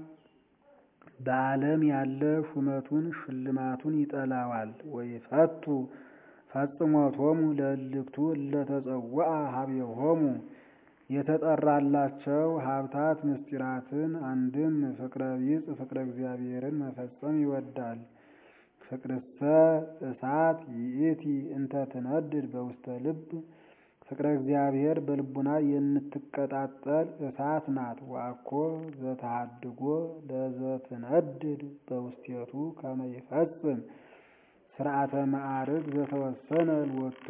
በዓለም ያለ ሹመቱን ሽልማቱን ይጠላዋል። ወይፈቱ ፈጽሞቶሙ ለእልክቱ እለተጸውዐ ሀቤሆሙ የተጠራላቸው ሀብታት ምስጢራትን አንድም ፍቅረ ቢጽ ፍቅረ እግዚአብሔርን መፈጸም ይወዳል። ፍቅርሰ እሳት ይእቲ እንተ ትነድድ በውስተ ልብ ፍቅረ እግዚአብሔር በልቡና የምትቀጣጠል እሳት ናት። ዋኮ ዘተሃድጎ ለዘትነድድ በውስቴቱ ከመ ይፈጽም ስርዓተ ማዕርግ ዘተወሰነ ልወቱ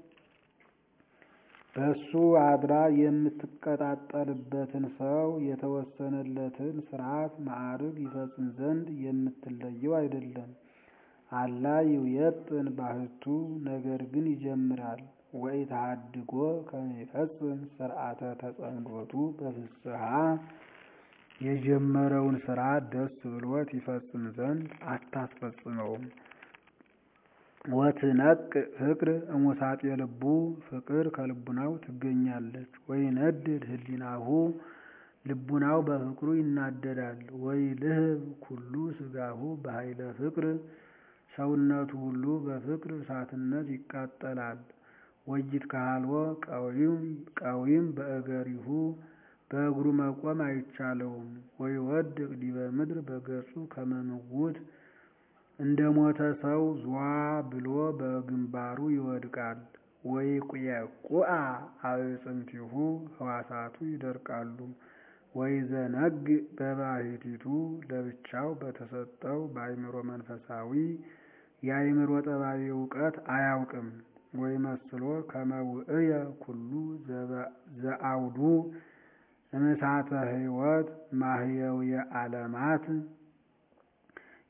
በሱ አድራ የምትቀጣጠልበትን ሰው የተወሰነለትን ስርዓት ማዕርግ ይፈጽም ዘንድ የምትለየው አይደለም። አላ ይውየጥን ባህቱ ነገር ግን ይጀምራል። ወይ ተሃድጎ ከሚፈጽም ስርዓተ ተጸምዶቱ በፍስሐ የጀመረውን ስራ ደስ ብሎት ይፈጽም ዘንድ አታስፈጽመውም። ወትነቅ ፍቅር እሙሳጤ ልቡ ፍቅር ከልቡናው ትገኛለች። ወይ ነድድ ህሊናሁ ልቡናው በፍቅሩ ይናደዳል። ወይ ልህብ ኩሉ ስጋሁ በኃይለ ፍቅር ሰውነቱ ሁሉ በፍቅር እሳትነት ይቃጠላል። ወይት ካልዎ ቀዊም በእገሪሁ በእግሩ መቆም አይቻለውም። ወይ ወድቅ ዲበ ምድር በገጹ ከመምውት እንደ ሞተ ሰው ዟ ብሎ በግንባሩ ይወድቃል። ወይ ቁየቁአ አዕፅምቲሁ ህዋሳቱ ይደርቃሉ። ወይ ዘነግ በባሕቲቱ ለብቻው በተሰጠው በአይምሮ መንፈሳዊ የአይምሮ ጠባቢ እውቀት አያውቅም። ወይ መስሎ ከመውእየ ኩሉ ዘአውዱ እምሳተ ህይወት ማህየውየ ዓለማት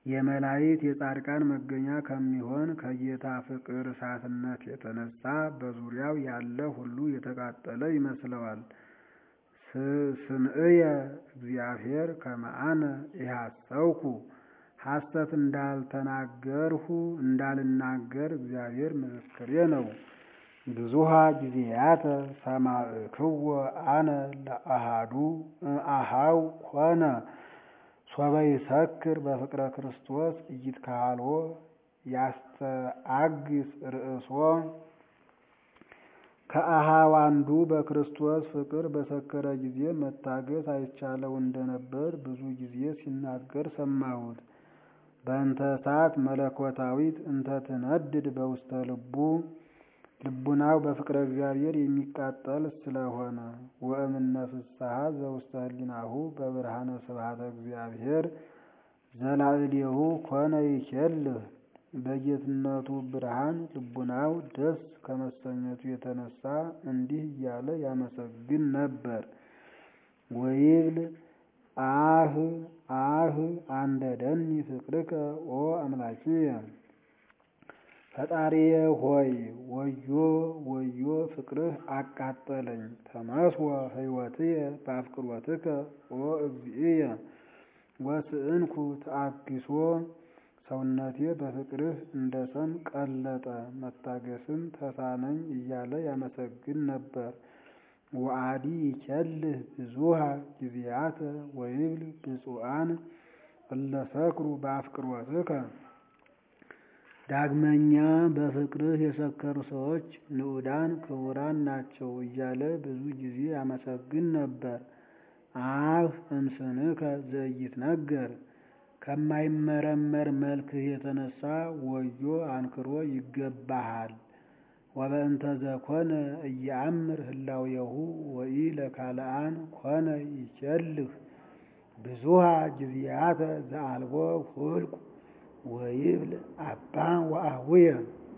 የመላእክት የጻድቃን መገኛ ከሚሆን ከጌታ ፍቅር እሳትነት የተነሳ በዙሪያው ያለ ሁሉ የተቃጠለ ይመስለዋል። ስምዕየ እግዚአብሔር ከመአነ ኢሐሰውኩ ሐሰት እንዳልተናገርሁ እንዳልናገር እግዚአብሔር ምስክሬ ነው። ብዙሃ ጊዜያተ ሰማዕክዎ አነ ለአሃዱ እምአሃው ኮነ ሶበ ይሰክር በፍቅረ ክርስቶስ ኢይትካህልዎ ያስተአግስ ርእሶ ከአሃው አንዱ በክርስቶስ ፍቅር በሰከረ ጊዜ መታገስ አይቻለው እንደነበር ብዙ ጊዜ ሲናገር ሰማሁት። በእንተ እሳት መለኮታዊት እንተ ትነድድ በውስተ ልቡ ልቡናው በፍቅረ እግዚአብሔር የሚቃጠል ስለሆነ ወእምነ ፍስሐ ዘውስተ ህሊናሁ በብርሃነ ስብሐተ እግዚአብሔር ዘላዕሌሁ ኮነ ይኬልህ በጌትነቱ ብርሃን ልቡናው ደስ ከመሰኘቱ የተነሳ እንዲህ እያለ ያመሰግን ነበር። ወይብል አህ አህ አንደደኒ ፍቅርከ ኦ አምላኪየ ፈጣሪዬ ሆይ ወዮ ወዮ ፍቅርህ አቃጠለኝ። ተመስወ ህይወትየ በአፍቅሮትከ ኦ እግዚእየ ወስእንኩ ተአግሶ ሰውነቴ በፍቅርህ እንደ ሰም ቀለጠ መታገስም ተሳነኝ እያለ ያመሰግን ነበር። ወአዲ ይኬልህ ብዙሃ ጊዜያተ ወይብል ብፁዓን እለ ሰክሩ በአፍቅሮትከ ዳግመኛ በፍቅርህ የሰከሩ ሰዎች ንዑዳን ክቡራን ናቸው እያለ ብዙ ጊዜ ያመሰግን ነበር። አፍ እምስንከ ዘኢይትነገር ከማይመረመር መልክህ የተነሳ ወዮ አንክሮ ይገባሃል። ወበእንተ ዘኮነ እየአምር ህላዌሁ ወኢ ለካልአን ኮነ ይኬልህ ብዙሃ ጊዜያተ ዘአልቦ ሁልቁ ወይብል አባ ወአቡየ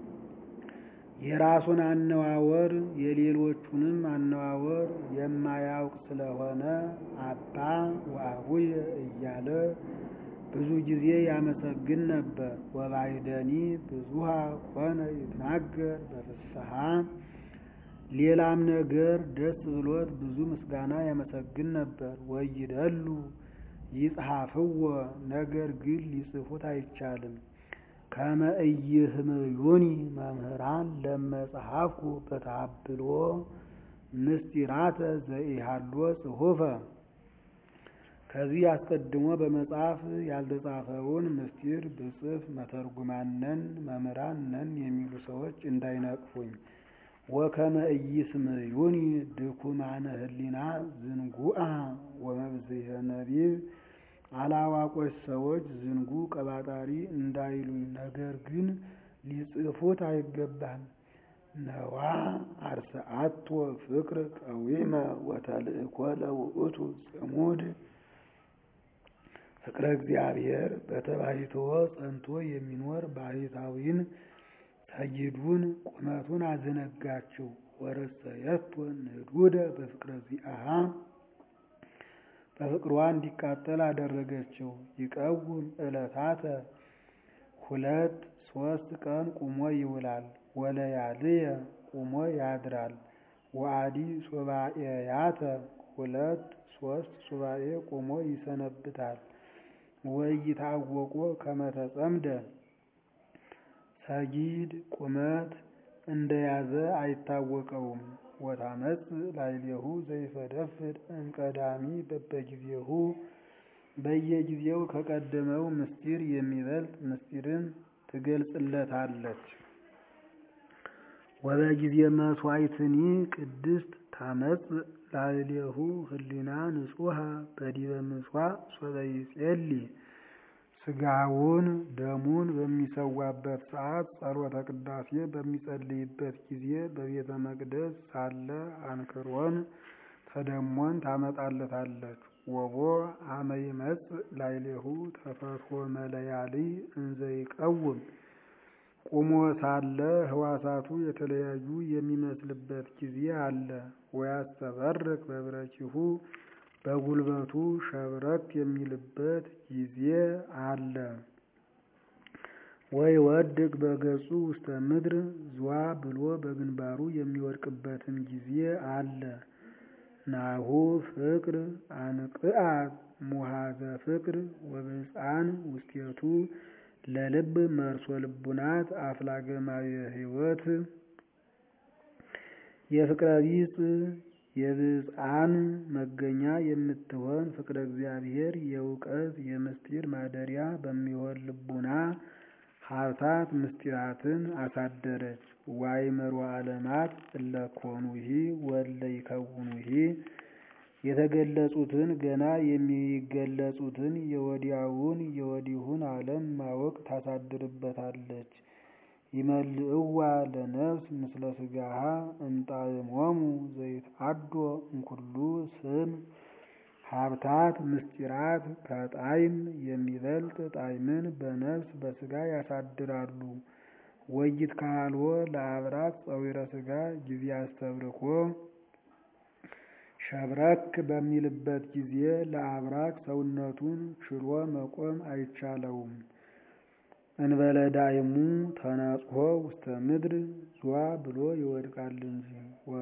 የራሱን አነዋወር የሌሎቹንም አነዋወር የማያውቅ ስለሆነ አባ ወአቡየ እያለ ብዙ ጊዜ ያመሰግን ነበር። ወባይደኒ ብዙሃ ኮነ ይትናገር በፍስሐ ሌላም ነገር ደስ ብሎት ብዙ ምስጋና ያመሰግን ነበር። ወይደሉ ይጽሐፍዎ ነገር ግን ሊጽፉት አይቻልም። ከመ ኢይህምዩኒ መምህራን ለመጽሐፍኩ በተሃብሎ ምስጢራተ ዘኢሃሎ ጽሑፈ ከዚህ አስቀድሞ በመጽሐፍ ያልተጻፈውን ምስጢር ብጽፍ መተርጉማን ነን መምህራን ነን የሚሉ ሰዎች እንዳይነቅፉኝ። ወከመ ኢይስምዩኒ ድኩማነ ህሊና ዝንጉአ ወመብዝሄ ነቢብ አላዋቆች ሰዎች ዝንጉ ቀባጣሪ እንዳይሉኝ፣ ነገር ግን ሊጽፉት አይገባም። ነዋ አርሰአቶ ፍቅር ቀዊመ ወተልእኮ ለውእቱ ጽሙድ ፍቅረ እግዚአብሔር በተባይተወ ጸንቶ የሚኖር ባህታዊን ሰይዱን ቁመቱን አዘነጋችው። ወረሰየቶ ንዱደ በፍቅረ ዚአሃ በፍቅሯ እንዲቃጠል አደረገችው። ይቀውም ዕለታተ ሁለት ሶስት ቀን ቁሞ ይውላል። ወለያልየ ቁሞ ያድራል። ወአዲ ሱባኤያተ ሁለት ሶስት ሱባኤ ቁሞ ይሰነብታል። ወይታወቆ ከመተጸምደ ሰጊድ ቁመት እንደያዘ አይታወቀውም። ወታመጽ ላዕሌሁ ዘይፈደፍድ እምቀዳሚ በበጊዜሁ በየጊዜው ከቀደመው ምስጢር የሚበልጥ ምስጢርን ትገልጽለታለች። ወበጊዜ መስዋዕትኒ ቅድስት ታመጽ ላዕሌሁ ህሊና ንጹሐ በዲበ ምጽዋዕ ሶበ ይጼሊ ስጋውን ደሙን በሚሰዋበት ሰዓት ጸሎተ ቅዳሴ በሚጸልይበት ጊዜ በቤተ መቅደስ ሳለ አንክሮን ተደሞን ታመጣለታለች። ወቦ አመ ይመጽእ ላዕሌሁ ተፈትሖ መለያልይ እንዘ ይቀውም ቁሞ ሳለ ህዋሳቱ የተለያዩ የሚመስልበት ጊዜ አለ። ወያስተበርክ በብረኪሁ በጉልበቱ ሸብረክ የሚልበት ጊዜ አለ። ወይ ወድቅ በገጹ ውስተ ምድር ዝዋ ብሎ በግንባሩ የሚወድቅበትም ጊዜ አለ። ናሁ ፍቅር አንቅአ ሙሃዘ ፍቅር ወብፃን ውስቴቱ ለልብ መርሶ ልቡናት አፍላገማዊ ሕይወት የፍቅረ ቢጽ የብፅዓን መገኛ የምትሆን ፍቅረ እግዚአብሔር የእውቀት የምስጢር ማደሪያ በሚሆን ልቡና ሀብታት ምስጢራትን አሳደረች። ዋይመሮ ዓለማት እለኮኑሂ ወለ ይከውኑሂ የተገለጹትን ገና የሚገለጹትን የወዲያውን የወዲሁን ዓለም ማወቅ ታሳድርበታለች። ይመልእዋ ለነፍስ ምስለ ስጋሃ እምጣዕሞሙ ዘይትአዶ እምኩሉ ስም ሀብታት ምስጢራት ከጣዕም የሚበልጥ ጣዕምን በነፍስ በስጋ ያሳድራሉ። ወይት ካልዎ ለአብራት ጸዊረ ስጋ ጊዜ አስተብርኮ ሸብረክ በሚልበት ጊዜ ለአብራክ ሰውነቱን ችሎ መቆም አይቻለውም። እንበለ ዳይሙ ተነጽሖ ውስተ ምድር ዟ ብሎ ይወድቃል እንጂ።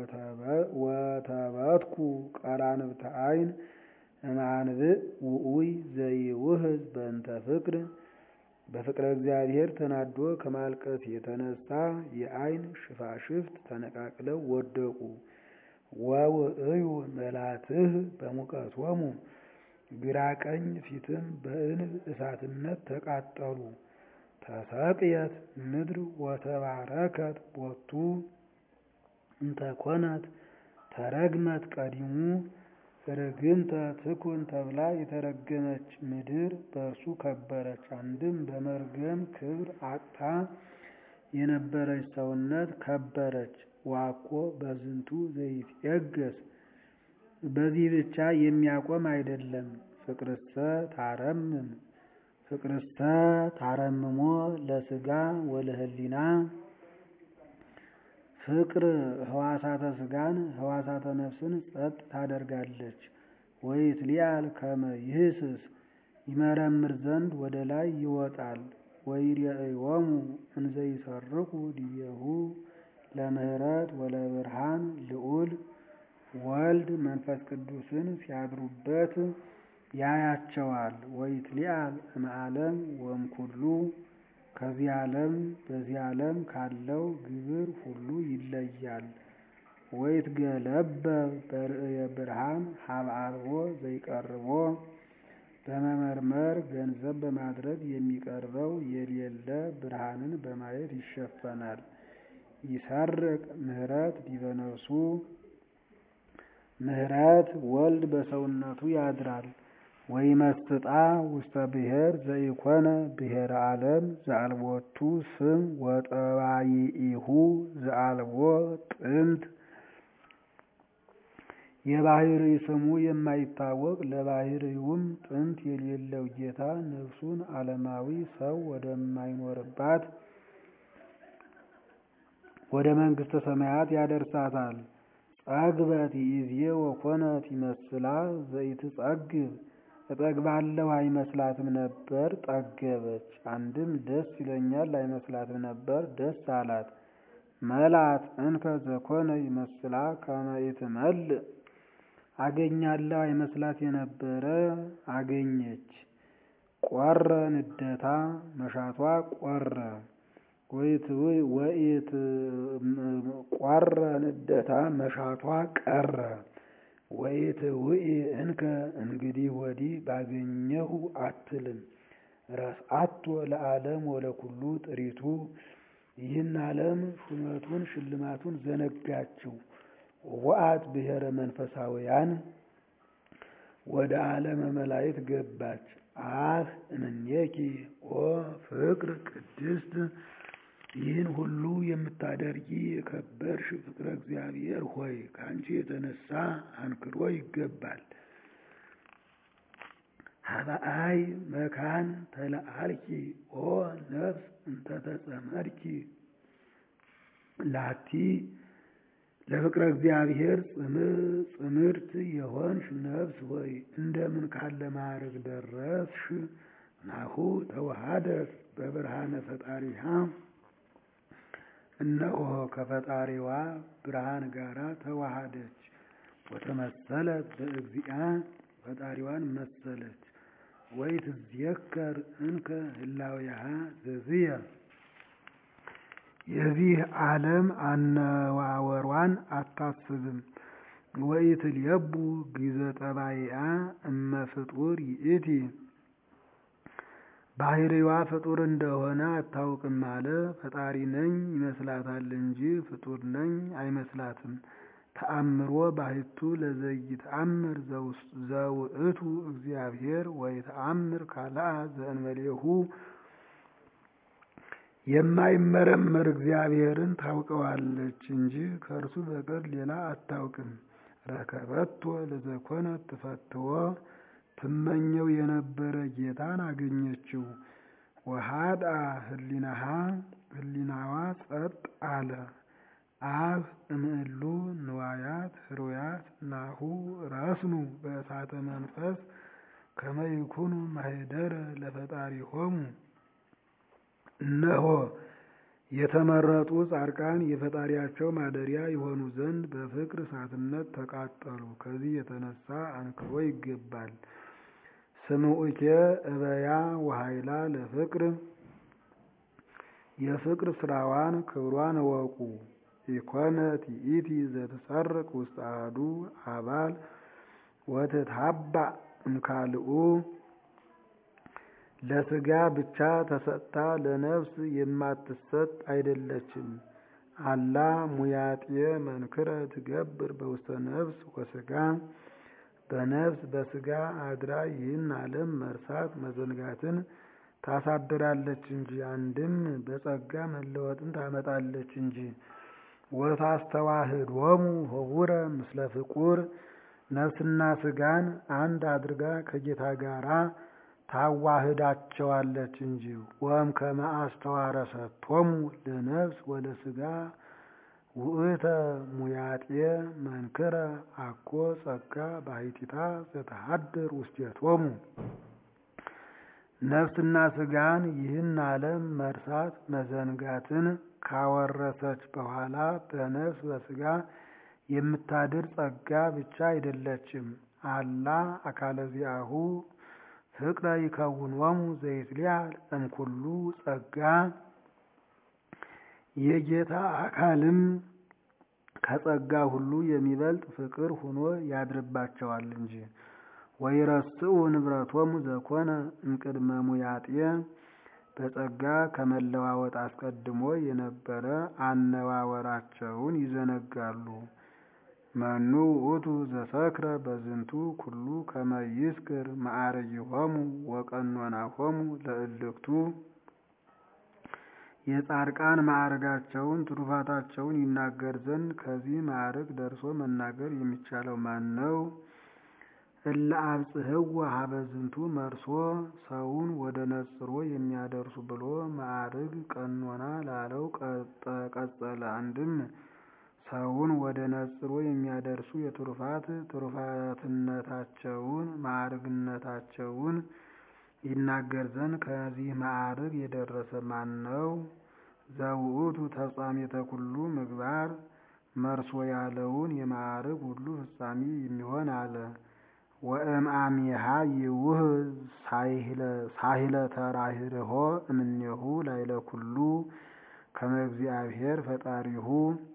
ወተበትኩ ቀራንብተ አይን እምአንብዕ ውኡይ ዘይውህዝ በእንተ ፍቅር በፍቅረ እግዚአብሔር ተናዶ ከማልቀስ የተነሳ የአይን ሽፋሽፍት ተነቃቅለው ወደቁ። ወውእዩ መላትህ በሙቀቶሙ ግራ ቀኝ ፊትም በእንብ እሳትነት ተቃጠሉ። ተሰቅየት ምድር ወተባረከት ቦቱ እንተኮነት ተረግመት ቀዲሙ ርግምተ ትኩን ተብላ የተረገመች ምድር በእርሱ ከበረች። አንድም በመርገም ክብር አጥታ የነበረች ሰውነት ከበረች። ዋኮ በዝንቱ ዘይትየገስ በዚህ ብቻ የሚያቆም አይደለም። ፍቅርሰ ታረምም ፍቅርሰ ታረምሞ ለስጋ ወለህሊና ፍቅር ህዋሳተ ስጋን ህዋሳተ ነፍስን ጸጥ ታደርጋለች። ወይትሊአል ከመ ይህስስ ይመረምር ዘንድ ወደ ላይ ይወጣል። ወይሬእዮሙ እንዘ ይሰርቁ ዲቤሁ ለምህረት ወለብርሃን ልዑል ወልድ መንፈስ ቅዱስን ሲያድሩበት ያያቸዋል። ወይትሊአል እምዓለም ወእምኩሉ ከዚህ ዓለም በዚህ ዓለም ካለው ግብር ሁሉ ይለያል። ወይትገለበ በርእየ ብርሃን ሀበ አልቦ ዘይቀርቦ በመመርመር ገንዘብ በማድረግ የሚቀርበው የሌለ ብርሃንን በማየት ይሸፈናል። ይሰርቅ ምህረት ዲበ ነፍሱ ምህረት ወልድ በሰውነቱ ያድራል። ወይመስጣ ውስተ ብሔር ዘኢኮነ ብሔረ ዓለም ዘአልቦቱ ስም ወጠባይኢሁ ዘአልቦ ጥንት የባህርይ ስሙ የማይታወቅ ለባህርዩም ጥንት የሌለው ጌታ ነፍሱን ዓለማዊ ሰው ወደማይኖርባት ወደ መንግሥተ ሰማያት ያደርሳታል። ጸግበት ይእዜ ወኮነት ይመስላ ዘይትጸግብ እጠግባለሁ አይመስላትም ነበር፣ ጠገበች። አንድም ደስ ይለኛል አይመስላትም ነበር፣ ደስ አላት። መላት እንከ ዘኮነ ይመስላ ከመ ኢትመልእ አገኛለሁ አይመስላት የነበረ አገኘች። ቆረ ንደታ መሻቷ ቆረ ወኢት ቆረ ንደታ መሻቷ ቀረ። ወኢት ውኢ እንከ እንግዲህ ወዲህ ባገኘሁ አትልም። ረስአቶ ለዓለም ወለኩሉ ጥሪቱ ይህን ዓለም ሹመቱን ሽልማቱን ዘነጋችው። ወአት ብሔረ መንፈሳውያን ወደ ዓለመ መላእክት ገባች። አህ እምኔኪ ኦ ፍቅር ቅድስት ይህን ሁሉ የምታደርጊ የከበርሽ ፍቅረ እግዚአብሔር ሆይ ከአንቺ የተነሳ አንክሮ ይገባል። ሀበአይ መካን ተለአልኪ ኦ ነፍስ እንተተጸመድኪ ላቲ ለፍቅረ እግዚአብሔር ጽምርት የሆንሽ ነፍስ ሆይ እንደምን ካለ ማዕረግ ደረስሽ? ናሁ ተዋሃደት በብርሃነ ፈጣሪሃ እነሆ ከፈጣሪዋ ብርሃን ጋራ ተዋሃደች። ወተመሰለት በእግዚአ ፈጣሪዋን መሰለች። ወይ ትዝየከር እንከ ህላዌሃ ዘዝየ የዚህ ዓለም አነዋወሯን አታስብም። ወኢትልየቡ ጊዘ ጠባይአ እመ ፍጡር ይእቲ ባህሪዋ ፍጡር እንደሆነ አታውቅም አለ። ፈጣሪ ነኝ ይመስላታል እንጂ ፍጡር ነኝ አይመስላትም። ተአምሮ ባሕቱ ለዘይተአምር ዘውእቱ እግዚአብሔር ወይተአምር ካልአ ዘእንበሌሁ የማይመረመር እግዚአብሔርን ታውቀዋለች እንጂ ከእርሱ በቀር ሌላ አታውቅም። ረከበቶ ለዘኮነ ትፈትዎ ትመኘው የነበረ ጌታን አገኘችው። ወሃድአ ህሊናሃ ህሊናዋ ጸጥ አለ። አብ እምእሉ ንዋያት ህሩያት ናሁ ረስኑ በእሳተ መንፈስ ከመ ይኩኑ ማኅደረ ለፈጣሪሆሙ እነሆ የተመረጡ ጻድቃን የፈጣሪያቸው ማደሪያ የሆኑ ዘንድ በፍቅር እሳትነት ተቃጠሉ። ከዚህ የተነሳ አንክሮ ይገባል። ስምዑኬ እበያ ወኃይላ ለፍቅር የፍቅር ስራዋን ክብሯን እወቁ። ኢኮነት ይእቲ ዘትሰርቅ ውስጥ አሐዱ አባል ወትትሃባእ እምካልኡ ለስጋ ብቻ ተሰጥታ ለነፍስ የማትሰጥ አይደለችም። አላ ሙያጥየ መንክረ ትገብር በውስተ ነፍስ ወስጋ በነፍስ በስጋ አድራ ይህን ዓለም መርሳት መዘንጋትን ታሳድራለች እንጂ አንድም በጸጋ መለወጥን ታመጣለች እንጂ። ወታስተዋህዶሙ ኅቡረ ምስለ ፍቁር ነፍስና ስጋን አንድ አድርጋ ከጌታ ጋራ ታዋህዳቸዋለች እንጂ። ወም ከመ አስተዋረሰቶሙ ለነፍስ ወለስጋ ውእተ ሙያጥየ መንክረ አኮ ጸጋ ባሕቲታ ዘተሃድር ውስቴቶሙ ነፍስና ስጋን ይህን ዓለም መርሳት መዘንጋትን ካወረሰች በኋላ በነፍስ በስጋ የምታድር ጸጋ ብቻ አይደለችም። አላ አካለ ዚአሁ ፍቅረ ይከውኖሙ ዘይትሊአል እምኩሉ ጸጋ የጌታ አካልም ከጸጋ ሁሉ የሚበልጥ ፍቅር ሁኖ ያድርባቸዋል እንጂ። ወይረስኡ ንብረቶሙ ዘኮነ እምቅድመ ሙያጥየ በጸጋ ከመለዋወጥ አስቀድሞ የነበረ አነዋወራቸውን ይዘነጋሉ። መኑ ውእቱ ዘሰክረ በዝንቱ ኩሉ ከመ ይስክር መዓርጊሆሙ ወቀኖናሆሙ ለእልክቱ የጻድቃን ማዕርጋቸውን ትሩፋታቸውን ይናገር ዘንድ ከዚህ ማዕርግ ደርሶ መናገር የሚቻለው ማን ነው? እለ አብጽሕዎ ሀበ ዝንቱ መርሶ ሰውን ወደ ነጽሮ የሚያደርሱ ብሎ ማዕርግ ቀኖና ላለው ቀጸለ። አንድም ሰውን ወደ ነጽሮ የሚያደርሱ የትሩፋት ትሩፋትነታቸውን ማዕርግነታቸውን ይናገር ዘንድ ከዚህ ማዕርግ የደረሰ ማን ነው? ዘውእቱ ተፍጻሜተ ኩሉ ምግባር መርሶ ያለውን የማዕርግ ሁሉ ፍጻሜ የሚሆን አለ። ወእምአሚሃ ይውህ ሳሂለ ተራሂርሆ እምኔሁ ላይለ ኩሉ ከመ እግዚአብሔር ፈጣሪሁ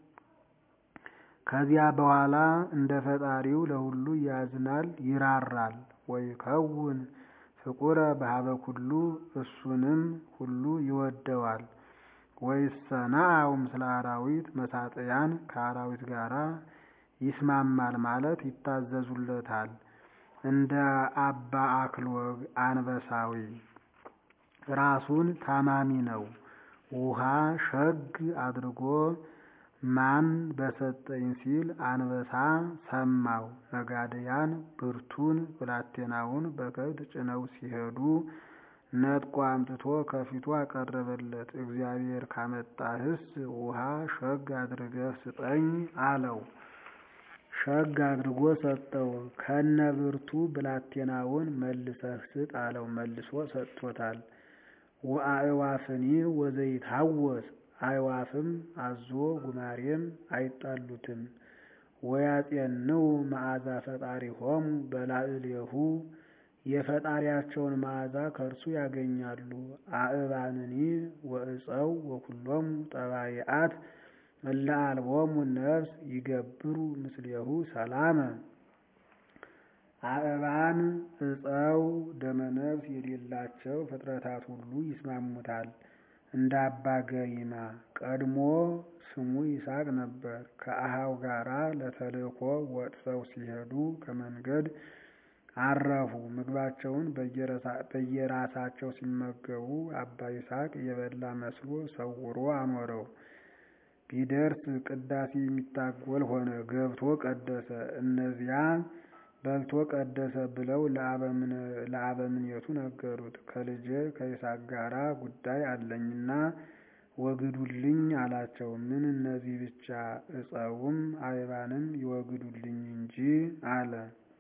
ከዚያ በኋላ እንደ ፈጣሪው ለሁሉ ያዝናል ይራራል። ወይከውን ፍቁረ በሀበ ኩሉ እሱንም ሁሉ ይወደዋል። ወይሰናአው ምስለ አራዊት መሳጥያን ከአራዊት ጋራ ይስማማል ማለት ይታዘዙለታል። እንደ አባ አክሎግ አንበሳዊ ራሱን ታማሚ ነው። ውሃ ሸግ አድርጎ ማን በሰጠኝ ሲል አንበሳ ሰማው። ነጋድያን ብርቱን ብላቴናውን በከብት ጭነው ሲሄዱ ነጥቆ አምጥቶ ከፊቱ አቀረበለት። እግዚአብሔር ካመጣህስ ውሃ ሸግ አድርገህ ስጠኝ አለው። ሸግ አድርጎ ሰጠው። ከነ ብርቱ ብላቴናውን መልሰህ ስጥ አለው። መልሶ ሰጥቶታል። ወአእዋፍኒ ወዘይትሐወስ አእዋፍም አዞ ጉማሬም አይጣሉትም። ወያጼንው መዓዛ ፈጣሪሆሙ በላዕሌሁ የፈጣሪያቸውን መዓዛ ከእርሱ ያገኛሉ። አእባንኒ ወእፀው ወኩሎሙ ጠባይአት እለ አልቦሙ ነፍስ ይገብሩ ምስሌሁ ሰላመ። አእባን እፀው ደመነፍስ የሌላቸው ፍጥረታት ሁሉ ይስማሙታል። እንደ አባ ገሪማ ቀድሞ ስሙ ይስሐቅ ነበር። ከአሃው ጋራ ለተልእኮ ወጥተው ሲሄዱ ከመንገድ አረፉ። ምግባቸውን በየራሳቸው ሲመገቡ አባ ይስሐቅ የበላ መስሎ ሰውሮ አኖረው። ቢደርስ ቅዳሴ የሚታጎል ሆነ። ገብቶ ቀደሰ። እነዚያ በልቶ ቀደሰ ብለው ለአበምኔቱ ነገሩት። ከልጄ ከይስሐቅ ጋራ ጉዳይ አለኝና ወግዱልኝ አላቸው። ምን እነዚህ ብቻ እፀውም አይባንም ይወግዱልኝ እንጂ አለ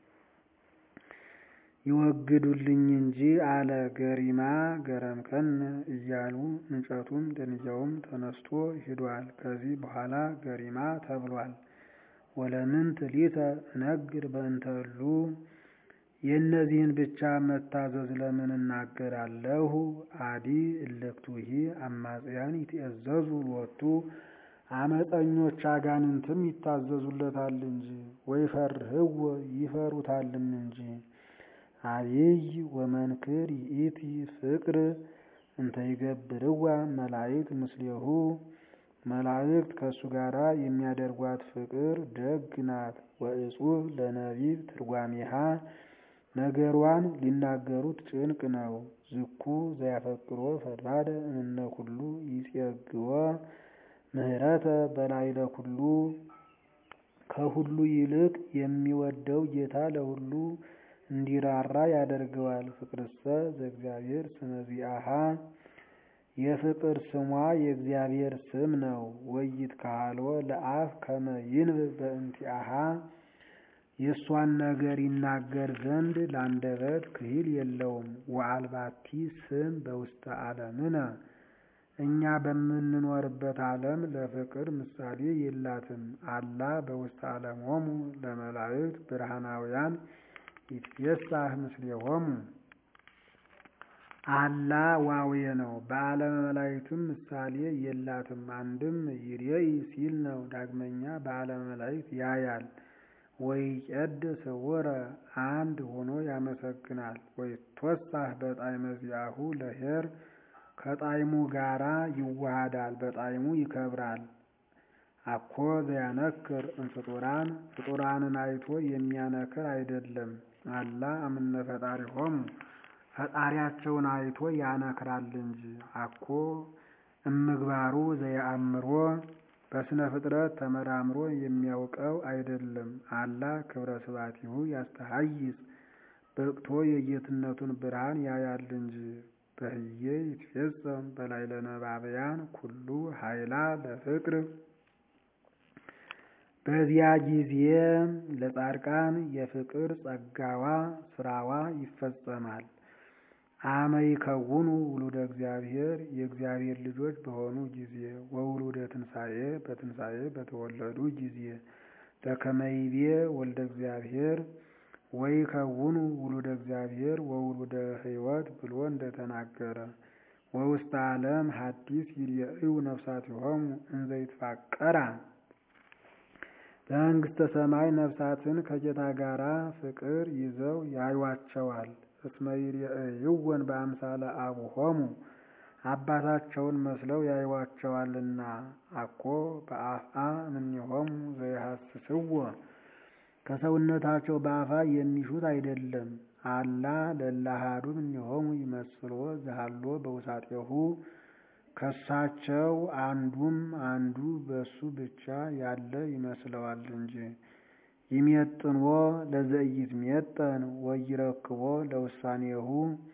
ይወግዱልኝ እንጂ አለ። ገሪማ ገረምከን እያሉ እንጨቱም ደንጊያውም ተነስቶ ሂዷል። ከዚህ በኋላ ገሪማ ተብሏል። ወለምንት ሊተ እነግር በእንተሉ የእነዚህን ብቻ መታዘዝ ለምን እናገራለሁ? አዲ እልክቱሂ አማጽያን ይትእዘዙ ሎቱ አመፀኞች አጋንንትም ይታዘዙለታል እንጂ ወይፈርህዎ ይፈሩታልም እንጂ አብይ ወመንክር ይእቲ ፍቅር እንተ ይገብርዋ መላእክት ምስሌሁ መላእክት ከእሱ ጋር የሚያደርጓት ፍቅር ደግ ናት። ወእጹብ ለነቢብ ትርጓሜሃ ነገሯን ሊናገሩት ጭንቅ ነው። ዝኩ ዘያፈቅሮ ፈድባደ እምነ ኩሉ ይጼግዎ ምህረተ በላዕለ ኩሉ ከሁሉ ይልቅ የሚወደው ጌታ ለሁሉ እንዲራራ ያደርገዋል። ፍቅርሰ ዘእግዚአብሔር ስመ ዚአሃ የፍቅር ስሟ የእግዚአብሔር ስም ነው። ወይት ካህሎ ለአፍ ከመ ይንብብ በእንቲአሃ የእሷን ነገር ይናገር ዘንድ ለአንደበት ክሂል የለውም። ወአልባቲ ስም በውስተ ዓለምነ እኛ በምንኖርበት ዓለም ለፍቅር ምሳሌ የላትም። አላ በውስተ ዓለሞሙ ለመላእክት ብርሃናውያን ይትፌሳህ ምስሌሆሙ አላ ዋዌ ነው። በዓለመ መላእክትም ምሳሌ የላትም። አንድም ይሬኢ ሲል ነው። ዳግመኛ በዓለመ መላእክት ያያል። ወይ ቄድ ስውረ አንድ ሆኖ ያመሰግናል። ወይ ቶሳህ በጣዕመ ዚአሁ ለኄር ከጣዕሙ ጋራ ይዋሃዳል፣ በጣዕሙ ይከብራል። አኮ ዘያነክር እምፍጡራን ፍጡራንን አይቶ የሚያነክር አይደለም። አላ እምነ ፈጣሪሆሙ ፈጣሪያቸውን አይቶ ያነክራል እንጂ። አኮ እምግባሩ ዘየአምሮ በስነ ፍጥረት ተመራምሮ የሚያውቀው አይደለም። አላ ክብረ ስባቲሁ ያስተሐይጽ በቅቶ የጌትነቱን ብርሃን ያያል እንጂ። በህዬ ይትፌጸም በላዕለ ነባብያን ኩሉ ኃይላ ለፍቅር በዚያ ጊዜ ለጻድቃን የፍቅር ጸጋዋ ስራዋ ይፈጸማል። አመ ይከውኑ ውሉደ እግዚአብሔር የእግዚአብሔር ልጆች በሆኑ ጊዜ ወውሉደ ትንሣኤ በትንሣኤ በተወለዱ ጊዜ በከመይቤ ወልደ እግዚአብሔር ወይ ከውኑ ውሉደ እግዚአብሔር ወውሉደ ሕይወት ብሎ እንደተናገረ ወውስተ ዓለም ሐዲስ ይርኤዩ ነፍሳቲሆሙ እንዘ ይትፋቀራ በመንግሥተ ሰማይ ነፍሳትን ከጌታ ጋራ ፍቅር ይዘው ያዩዋቸዋል። እስመ ይርኤይወን በአምሳለ አቡሆሙ አባታቸውን መስለው ያዩዋቸዋልና። አኮ በአፍአ እምኔሆሙ ዘይሐስስዎ ከሰውነታቸው በአፋ የሚሹት አይደለም። አላ ለላሃዱ እምኔሆሙ ይመስሎ ዘሃሎ በውሳጤሁ ከሳቸው አንዱም አንዱ በሱ ብቻ ያለ ይመስለዋል እንጂ። ይሜጥንዎ ለዘኢይትሜጠን ወይረክቦ ለውሳኔሁ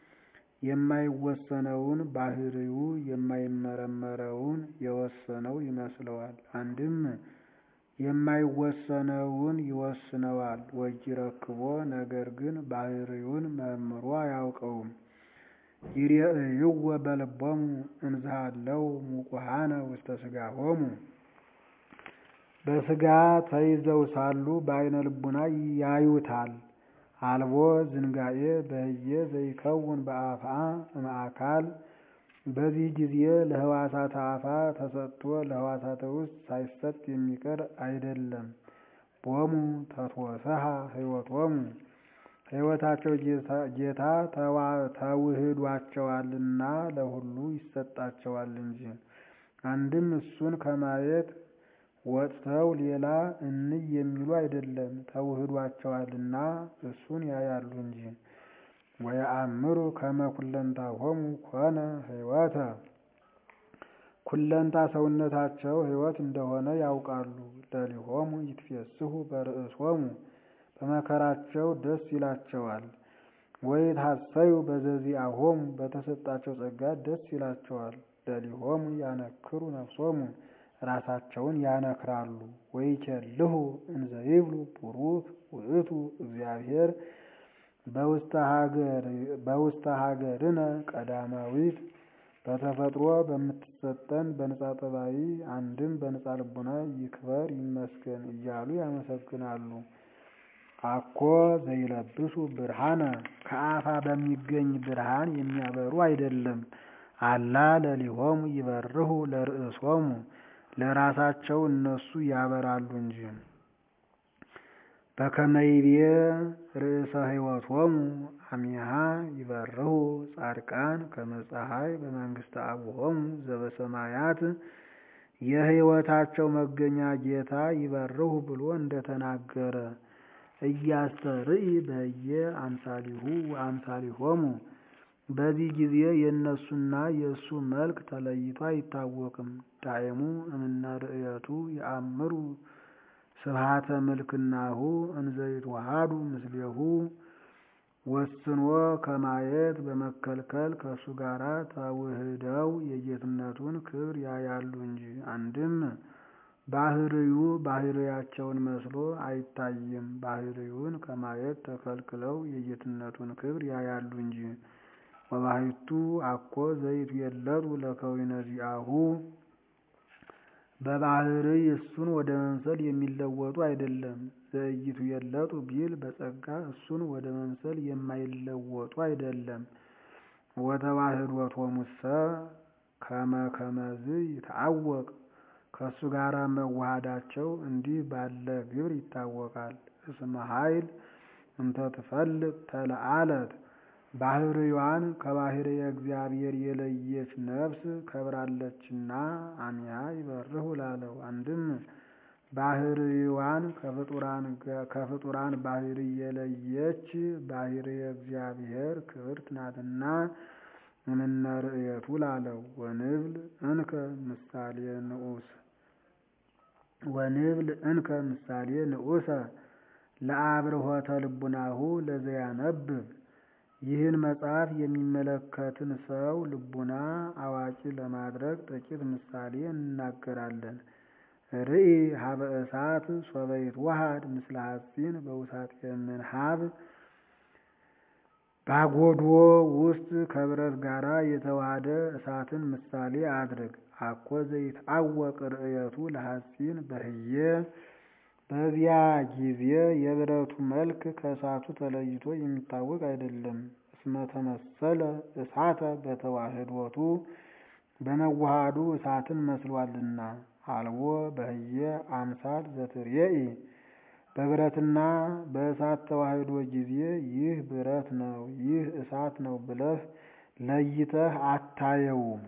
የማይወሰነውን ባህሪው የማይመረመረውን የወሰነው ይመስለዋል። አንድም የማይወሰነውን ይወስነዋል። ወይረክቦ ነገር ግን ባህርዩን መርምሮ አያውቀውም። ይሬእይዎ በልቦሙ እንዝሃለው ሙቁሃነ ውስተ ሥጋሆሙ በሥጋ ተይዘው ሳሉ በዓይነ ልቡና ያዩታል። አልቦ ዝንጋኤ በህየ ዘይከውን በአፍአ እምአካል በዚህ ጊዜ ለህዋሳተ አፋ ተሰጥቶ ለህዋሳተ ውስጥ ሳይሰጥ የሚቀር አይደለም። ቦሙ ተትወሰሃ ህይወቶሙ ሕይወታቸው ጌታ ተውህዷቸዋልና ለሁሉ ይሰጣቸዋል እንጂ። አንድም እሱን ከማየት ወጥተው ሌላ እንይ የሚሉ አይደለም፣ ተውህዷቸዋልና እሱን ያያሉ እንጂ። ወየአምሩ ከመ ኩለንታሆሙ ኮነ ህይወተ ኩለንታ ሰውነታቸው ህይወት እንደሆነ ያውቃሉ። ለሊሆሙ ይትፌስሑ በርእሶሙ በመከራቸው ደስ ይላቸዋል። ወይትሐሰዩ በዘዚአሆሙ በተሰጣቸው ጸጋ ደስ ይላቸዋል። ለሊሆሙ ያነክሩ ነፍሶሙ ራሳቸውን ያነክራሉ። ወይኬልሁ እንዘ ይብሉ ቡሩክ ውእቱ እግዚአብሔር በውስተ ሀገርነ ቀዳማዊት በተፈጥሮ በምትሰጠን በንጻ ጠባይ አንድም በንጻ ልቡና ይክበር ይመስገን እያሉ ያመሰግናሉ። አኮ ዘይለብሱ ብርሃነ ከአፋ በሚገኝ ብርሃን የሚያበሩ አይደለም። አላ ለሊሆሙ ይበርሁ ለርእሶሙ ለራሳቸው እነሱ ያበራሉ እንጂ። በከመይቤ ርእሰ ሕይወቶሙ አሚሃ ይበርሁ ጻድቃን ከመ ፀሐይ በመንግስተ አቡሆሙ ዘበሰማያት የሕይወታቸው መገኛ ጌታ ይበርሁ ብሎ እንደተናገረ እያስተርኢ በየ አምሳሊሁ ወአምሳሊሆሙ በዚህ ጊዜ የእነሱና የእሱ መልክ ተለይቶ አይታወቅም። ዳይሙ እምነ ርእየቱ የአምሩ ስብሃተ ምልክናሁ እንዘይትዋሃዱ ምስሌሁ ወስኖ ከማየት በመከልከል ከእሱ ጋር ተውህደው የጌትነቱን ክብር ያያሉ እንጂ። አንድም ባህርዩ ባህርያቸውን መስሎ አይታይም። ባህርዩን ከማየት ተከልክለው የጌትነቱን ክብር ያያሉ እንጂ። ወባሕቱ አኮ ዘይቱ የለጡ ለከዊነ ዚአሁ በባህርይ እሱን ወደ መምሰል የሚለወጡ አይደለም። ዘእይቱ የለጡ ቢል በጸጋ እሱን ወደ መምሰል የማይለወጡ አይደለም። ወተዋህዶቶሙሰ ከመ ከመዝ ይታወቅ ከእሱ ጋር መዋሃዳቸው እንዲህ ባለ ግብር ይታወቃል። እስመ ኃይል እንተ ትፈልጥ ተለአለት ባህርዋን ከባህርየ እግዚአብሔር የለየች ነፍስ ከብራለችና አሚሃ ይበርሁ ላለው። አንድም ባህርዋን ከፍጡራን ባህሪ የለየች ባህርየ እግዚአብሔር ክብርት ናትና እምነ ርእየቱ ላለው። ወንብል እንከ ምሳሌ ንዑስ ወንብል እንከ ምሳሌ ንዑሰ ለአብርሆተ ልቡናሁ ለዘያነብብ ይህን መጽሐፍ የሚመለከትን ሰው ልቡና አዋቂ ለማድረግ ጥቂት ምሳሌ እንናገራለን። ርኢ ሀበ እሳት ሶበ ይትወሃድ ምስለ ሐጺን በውሳጤ ምንሃብ ባጎድዎ ውስጥ ከብረት ጋራ የተዋሃደ እሳትን ምሳሌ አድርግ። አኮ ዘይትአወቅ ርእየቱ ለሐጺን በህየ በዚያ ጊዜ የብረቱ መልክ ከእሳቱ ተለይቶ የሚታወቅ አይደለም። እስመ ተመሰለ እሳተ በተዋህዶቱ በመዋሃዱ እሳትን መስሏልና። አልቦ በህየ አምሳል ዘትርየኢ በብረትና በእሳት ተዋህዶ ጊዜ ይህ ብረት ነው፣ ይህ እሳት ነው ብለህ ለይተህ አታየውም።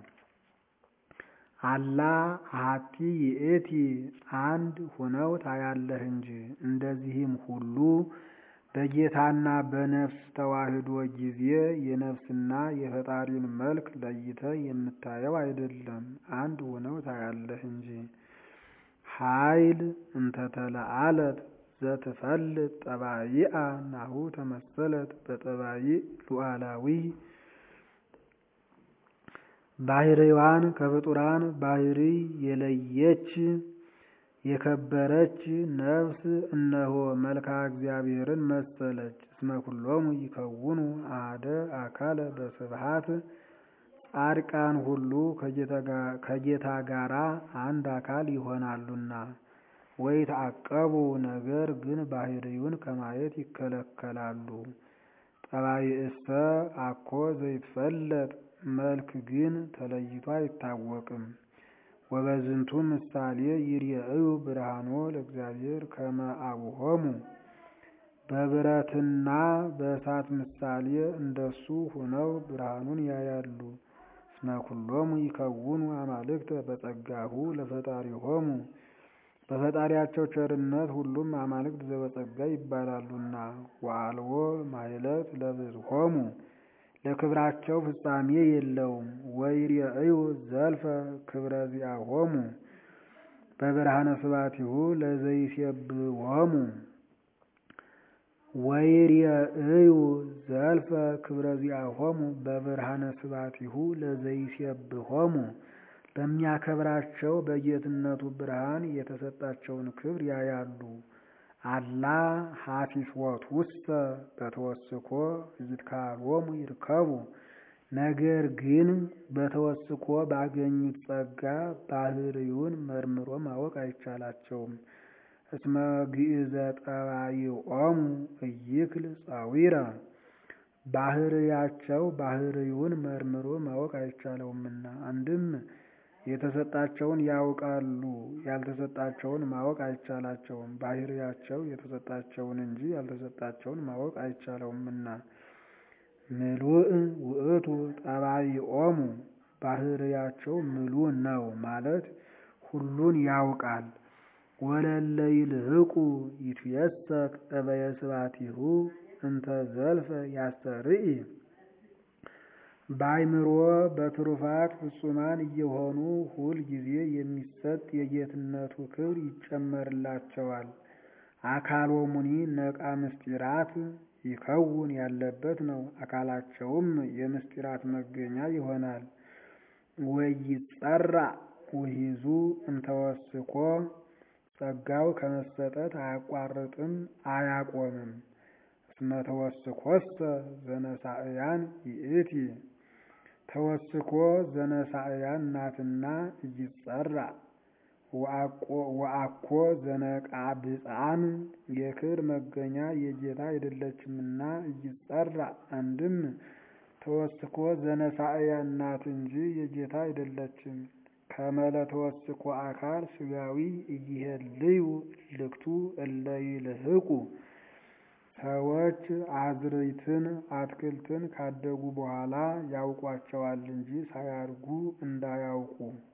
አላ አሐቲ ይእቲ አንድ ሁነው ታያለህ እንጂ። እንደዚህም ሁሉ በጌታና በነፍስ ተዋህዶ ጊዜ የነፍስና የፈጣሪን መልክ ለይተህ የምታየው አይደለም፣ አንድ ሁነው ታያለህ እንጂ። ኃይል እንተተለአለት ዘትፈልጥ ጠባይአ ናሁ ተመሰለት በጠባይ ሉዓላዊ ባህርዋን ከፍጡራን ባህሪ የለየች የከበረች ነፍስ እነሆ መልክዓ እግዚአብሔርን መሰለች። እስመ ኩሎሙ ይከውኑ አሐደ አካለ በስብሐት ጻድቃን ሁሉ ከጌታ ጋራ አንድ አካል ይሆናሉና። ወይትዐቀቡ ነገር ግን ባህርዩን ከማየት ይከለከላሉ። ጠባይእሰ አኮ ዘይትፈለጥ መልክ ግን ተለይቶ አይታወቅም። ወበዝንቱ ምሳሌ ይርአዩ ብርሃኖ ለእግዚአብሔር ከመ አቡሆሙ በብረትና በእሳት ምሳሌ እንደሱ ሁነው ብርሃኑን ያያሉ። እስመ ኩሎሙ ይከውኑ አማልክተ በጸጋሁ ለፈጣሪሆሙ በፈጣሪያቸው ቸርነት ሁሉም አማልክት ዘበጸጋ ይባላሉና። ወአልቦ ማይለት ለብዝሆሙ ለክብራቸው ፍጻሜ የለውም። ወይርአዩ ዘልፈ ክብረ ዚአሆሙ በብርሃነ ስባቲሁ ለዘይሴብሖሙ ወይርአዩ ዘልፈ ክብረ ዚአሆሙ በብርሃነ ስባቲሁ ለዘይሴብሖሙ በሚያከብራቸው በጌትነቱ ብርሃን የተሰጣቸውን ክብር ያያሉ። አላ ሀፊስወት ውስተ በተወስኮ ይትካሎሙ ይርከቡ ነገር ግን በተወስኮ ባገኙት ጸጋ ባህርዩን መርምሮ ማወቅ አይቻላቸውም። እስመ ግእዘ ጠባይኦሙ እይክል ጻዊረ ባህርያቸው ባህርዩን መርምሮ ማወቅ አይቻለውምና አንድም የተሰጣቸውን ያውቃሉ፣ ያልተሰጣቸውን ማወቅ አይቻላቸውም። ባህርያቸው የተሰጣቸውን እንጂ ያልተሰጣቸውን ማወቅ አይቻለውምና። ምሉእ ውእቱ ጠባይኦሙ ባህርያቸው ምሉእ ነው ማለት ሁሉን ያውቃል። ወለለ ይልህቁ ይትየሰክ እበየ ስባቲሁ እንተ ዘልፈ ያስተርኢ በአይምሮ በትሩፋት ፍጹማን እየሆኑ ሁል ጊዜ የሚሰጥ የጌትነቱ ክብር ይጨመርላቸዋል። አካሎሙኒ ነቃ ምስጢራት ይከውን ያለበት ነው። አካላቸውም የምስጢራት መገኛ ይሆናል። ወይጸራ ውሂዙ እንተወስኮ ጸጋው ከመሰጠት አያቋርጥም አያቆምም። እስመ ተወስኮሰ ዘነሳእያን ይእቲ ተወስኮ ዘነሳእያን ናትና እይጸራ ወአኮ ዘነቃብፃን የክብር መገኛ የጌታ አይደለችምና እይጸራ አንድም ተወስኮ ዘነሳእያን ናት እንጂ የጌታ አይደለችም። ከመለ ተወስኮ አካል ስጋዊ እይሄልዩ ልክቱ እለ ይልህቁ ሰዎች አዝርዕትን አትክልትን ካደጉ በኋላ ያውቋቸዋል እንጂ ሳያድጉ እንዳያውቁ።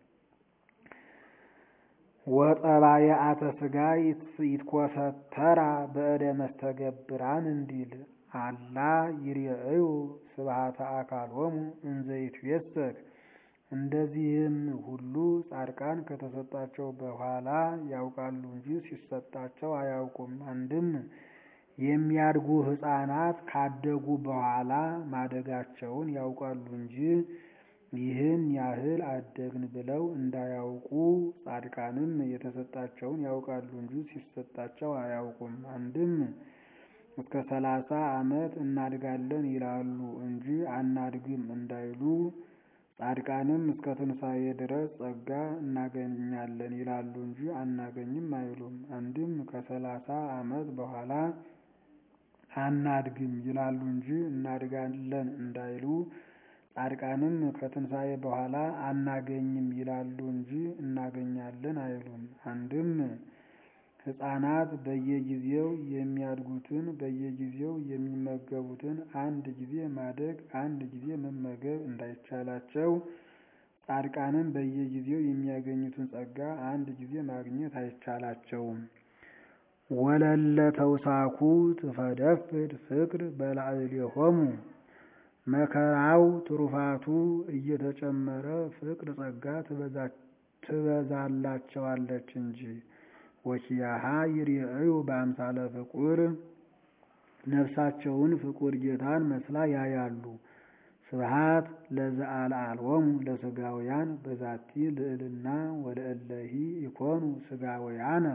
ወጠባየአተ ስጋ ይትኮሰተራ በእደ መስተገብራን እንዲል አላ ይርአዩ ስብሐተ አካሎሙ እንዘ ይትዌሰክ እንደዚህም ሁሉ ጻድቃን ከተሰጣቸው በኋላ ያውቃሉ እንጂ ሲሰጣቸው አያውቁም። አንድም የሚያድጉ ሕፃናት ካደጉ በኋላ ማደጋቸውን ያውቃሉ እንጂ ይህን ያህል አደግን ብለው እንዳያውቁ፣ ጻድቃንም የተሰጣቸውን ያውቃሉ እንጂ ሲሰጣቸው አያውቁም። አንድም እስከ ሰላሳ ዓመት እናድጋለን ይላሉ እንጂ አናድግም እንዳይሉ ጻድቃንም እስከ ትንሣኤ ድረስ ጸጋ እናገኛለን ይላሉ እንጂ አናገኝም አይሉም። አንድም ከሰላሳ ዓመት በኋላ አናድግም ይላሉ እንጂ እናድጋለን እንዳይሉ ጻድቃንም ከትንሣኤ በኋላ አናገኝም ይላሉ እንጂ እናገኛለን አይሉም። አንድም ሕፃናት በየጊዜው የሚያድጉትን በየጊዜው የሚመገቡትን አንድ ጊዜ ማደግ አንድ ጊዜ መመገብ እንዳይቻላቸው ጻድቃንም በየጊዜው የሚያገኙትን ጸጋ አንድ ጊዜ ማግኘት አይቻላቸውም። ወለለ ተውሳኩ ትፈደፍድ ፍቅር በላዕሌሆሙ መከራው ትሩፋቱ እየተጨመረ ፍቅር ጸጋ ትበዛላቸዋለች እንጂ ወኪያሃ ይርአዩ በአምሳለ ፍቁር ነፍሳቸውን ፍቁር ጌታን መስላ ያያሉ። ስብሃት ለዘአልዓሎሙ ለስጋውያን በዛቲ ልዕልና ወለእለሂ ኢኮኑ ስጋውያነ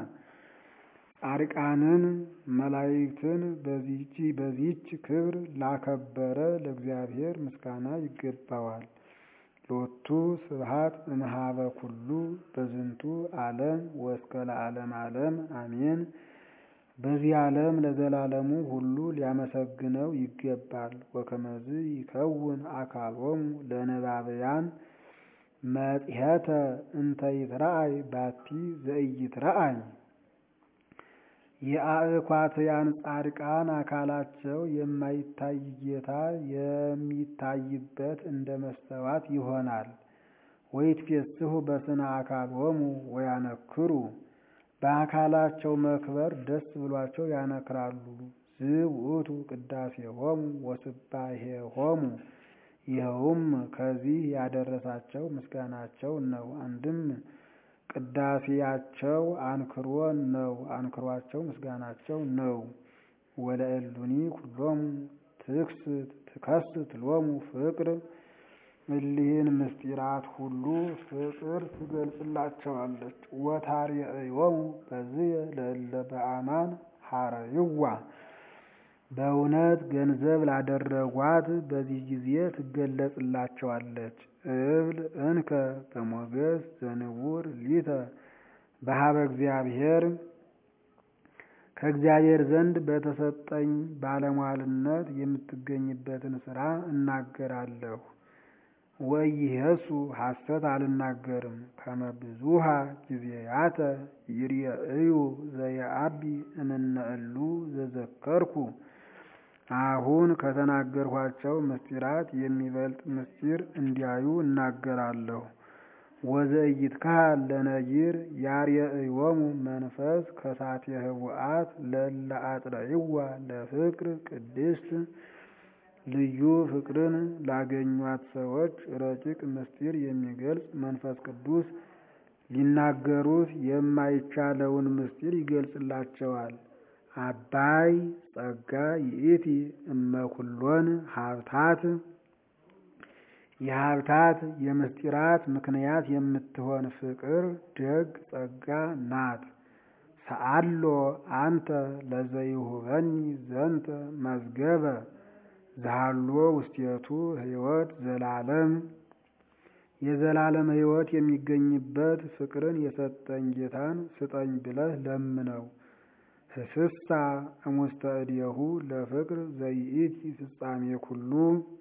ጻድቃንን መላእክትን በዚህች ክብር ላከበረ ለእግዚአብሔር ምስጋና ይገባዋል። ሎቱ ስብሃት እምሃበ ኩሉ በዝንቱ ዓለም ወእስከ ለዓለም ዓለም አሜን። በዚህ ዓለም ለዘላለሙ ሁሉ ሊያመሰግነው ይገባል። ወከመዝ ይከውን አካሎሙ ለነባብያን መጽሔተ እንተ ይትረአይ ባቲ ዘኢይትረአይ የአእኳትያን ጻድቃን አካላቸው የማይታይ ጌታ የሚታይበት እንደ መስተዋት ይሆናል። ወይትፌስሑ በስነ አካሎሙ ወያነክሩ በአካላቸው መክበር ደስ ብሏቸው ያነክራሉ። ዝውእቱ ቅዳሴሆሙ ወስባሄሆሙ ይኸውም ከዚህ ያደረሳቸው ምስጋናቸው ነው። አንድም ቅዳሴያቸው አንክሮ ነው፣ አንክሯቸው ምስጋናቸው ነው። ወለእሉኒ ኩሎሙ ትክስት ትከስት ሎሙ ፍቅር እሊህን ምስጢራት ሁሉ ፍቅር ትገልጽላቸዋለች። ወታርየዮሙ በዝየ ለእለ በአማን ሐረይዋ በእውነት ገንዘብ ላደረጓት በዚህ ጊዜ ትገለጽላቸዋለች። እብል እንከ በሞገስ ዘንቡር ሊተ በሀበ እግዚአብሔር ከእግዚአብሔር ዘንድ በተሰጠኝ ባለሟልነት የምትገኝበትን ስራ እናገራለሁ። ወኢየሱ ሐሰት አልናገርም። ከመ ብዙሃ ጊዜያተ ይርየእዩ ዘየአቢ እምነ እሉ ዘዘከርኩ አሁን ከተናገርኋቸው ምስጢራት የሚበልጥ ምስጢር እንዲያዩ እናገራለሁ። ወዘኢይትከሀል ለነጊር ያርየእዮሙ መንፈስ ከሳቴ ህቡአት ለእለ አጥረይዋ ለፍቅር ቅድስት ልዩ ፍቅርን ላገኟት ሰዎች ረቂቅ ምስጢር የሚገልጽ መንፈስ ቅዱስ ሊናገሩት የማይቻለውን ምስጢር ይገልጽላቸዋል። አባይ ጸጋ ይእቲ እመኩሎን ሀብታት የሀብታት የምስጢራት ምክንያት የምትሆን ፍቅር ደግ ጸጋ ናት። ሰአሎ አንተ ለዘይሁበኒ ዘንተ መዝገበ ዛሎ ውስቴቱ ህይወት ዘላለም የዘላለም ህይወት የሚገኝበት ፍቅርን የሰጠኝ ጌታን ስጠኝ ብለህ ለምነው። ህስሳ እሙስተ እዴሁ ለፍቅር ዘይእቲ ፍጻሜ ኩሉ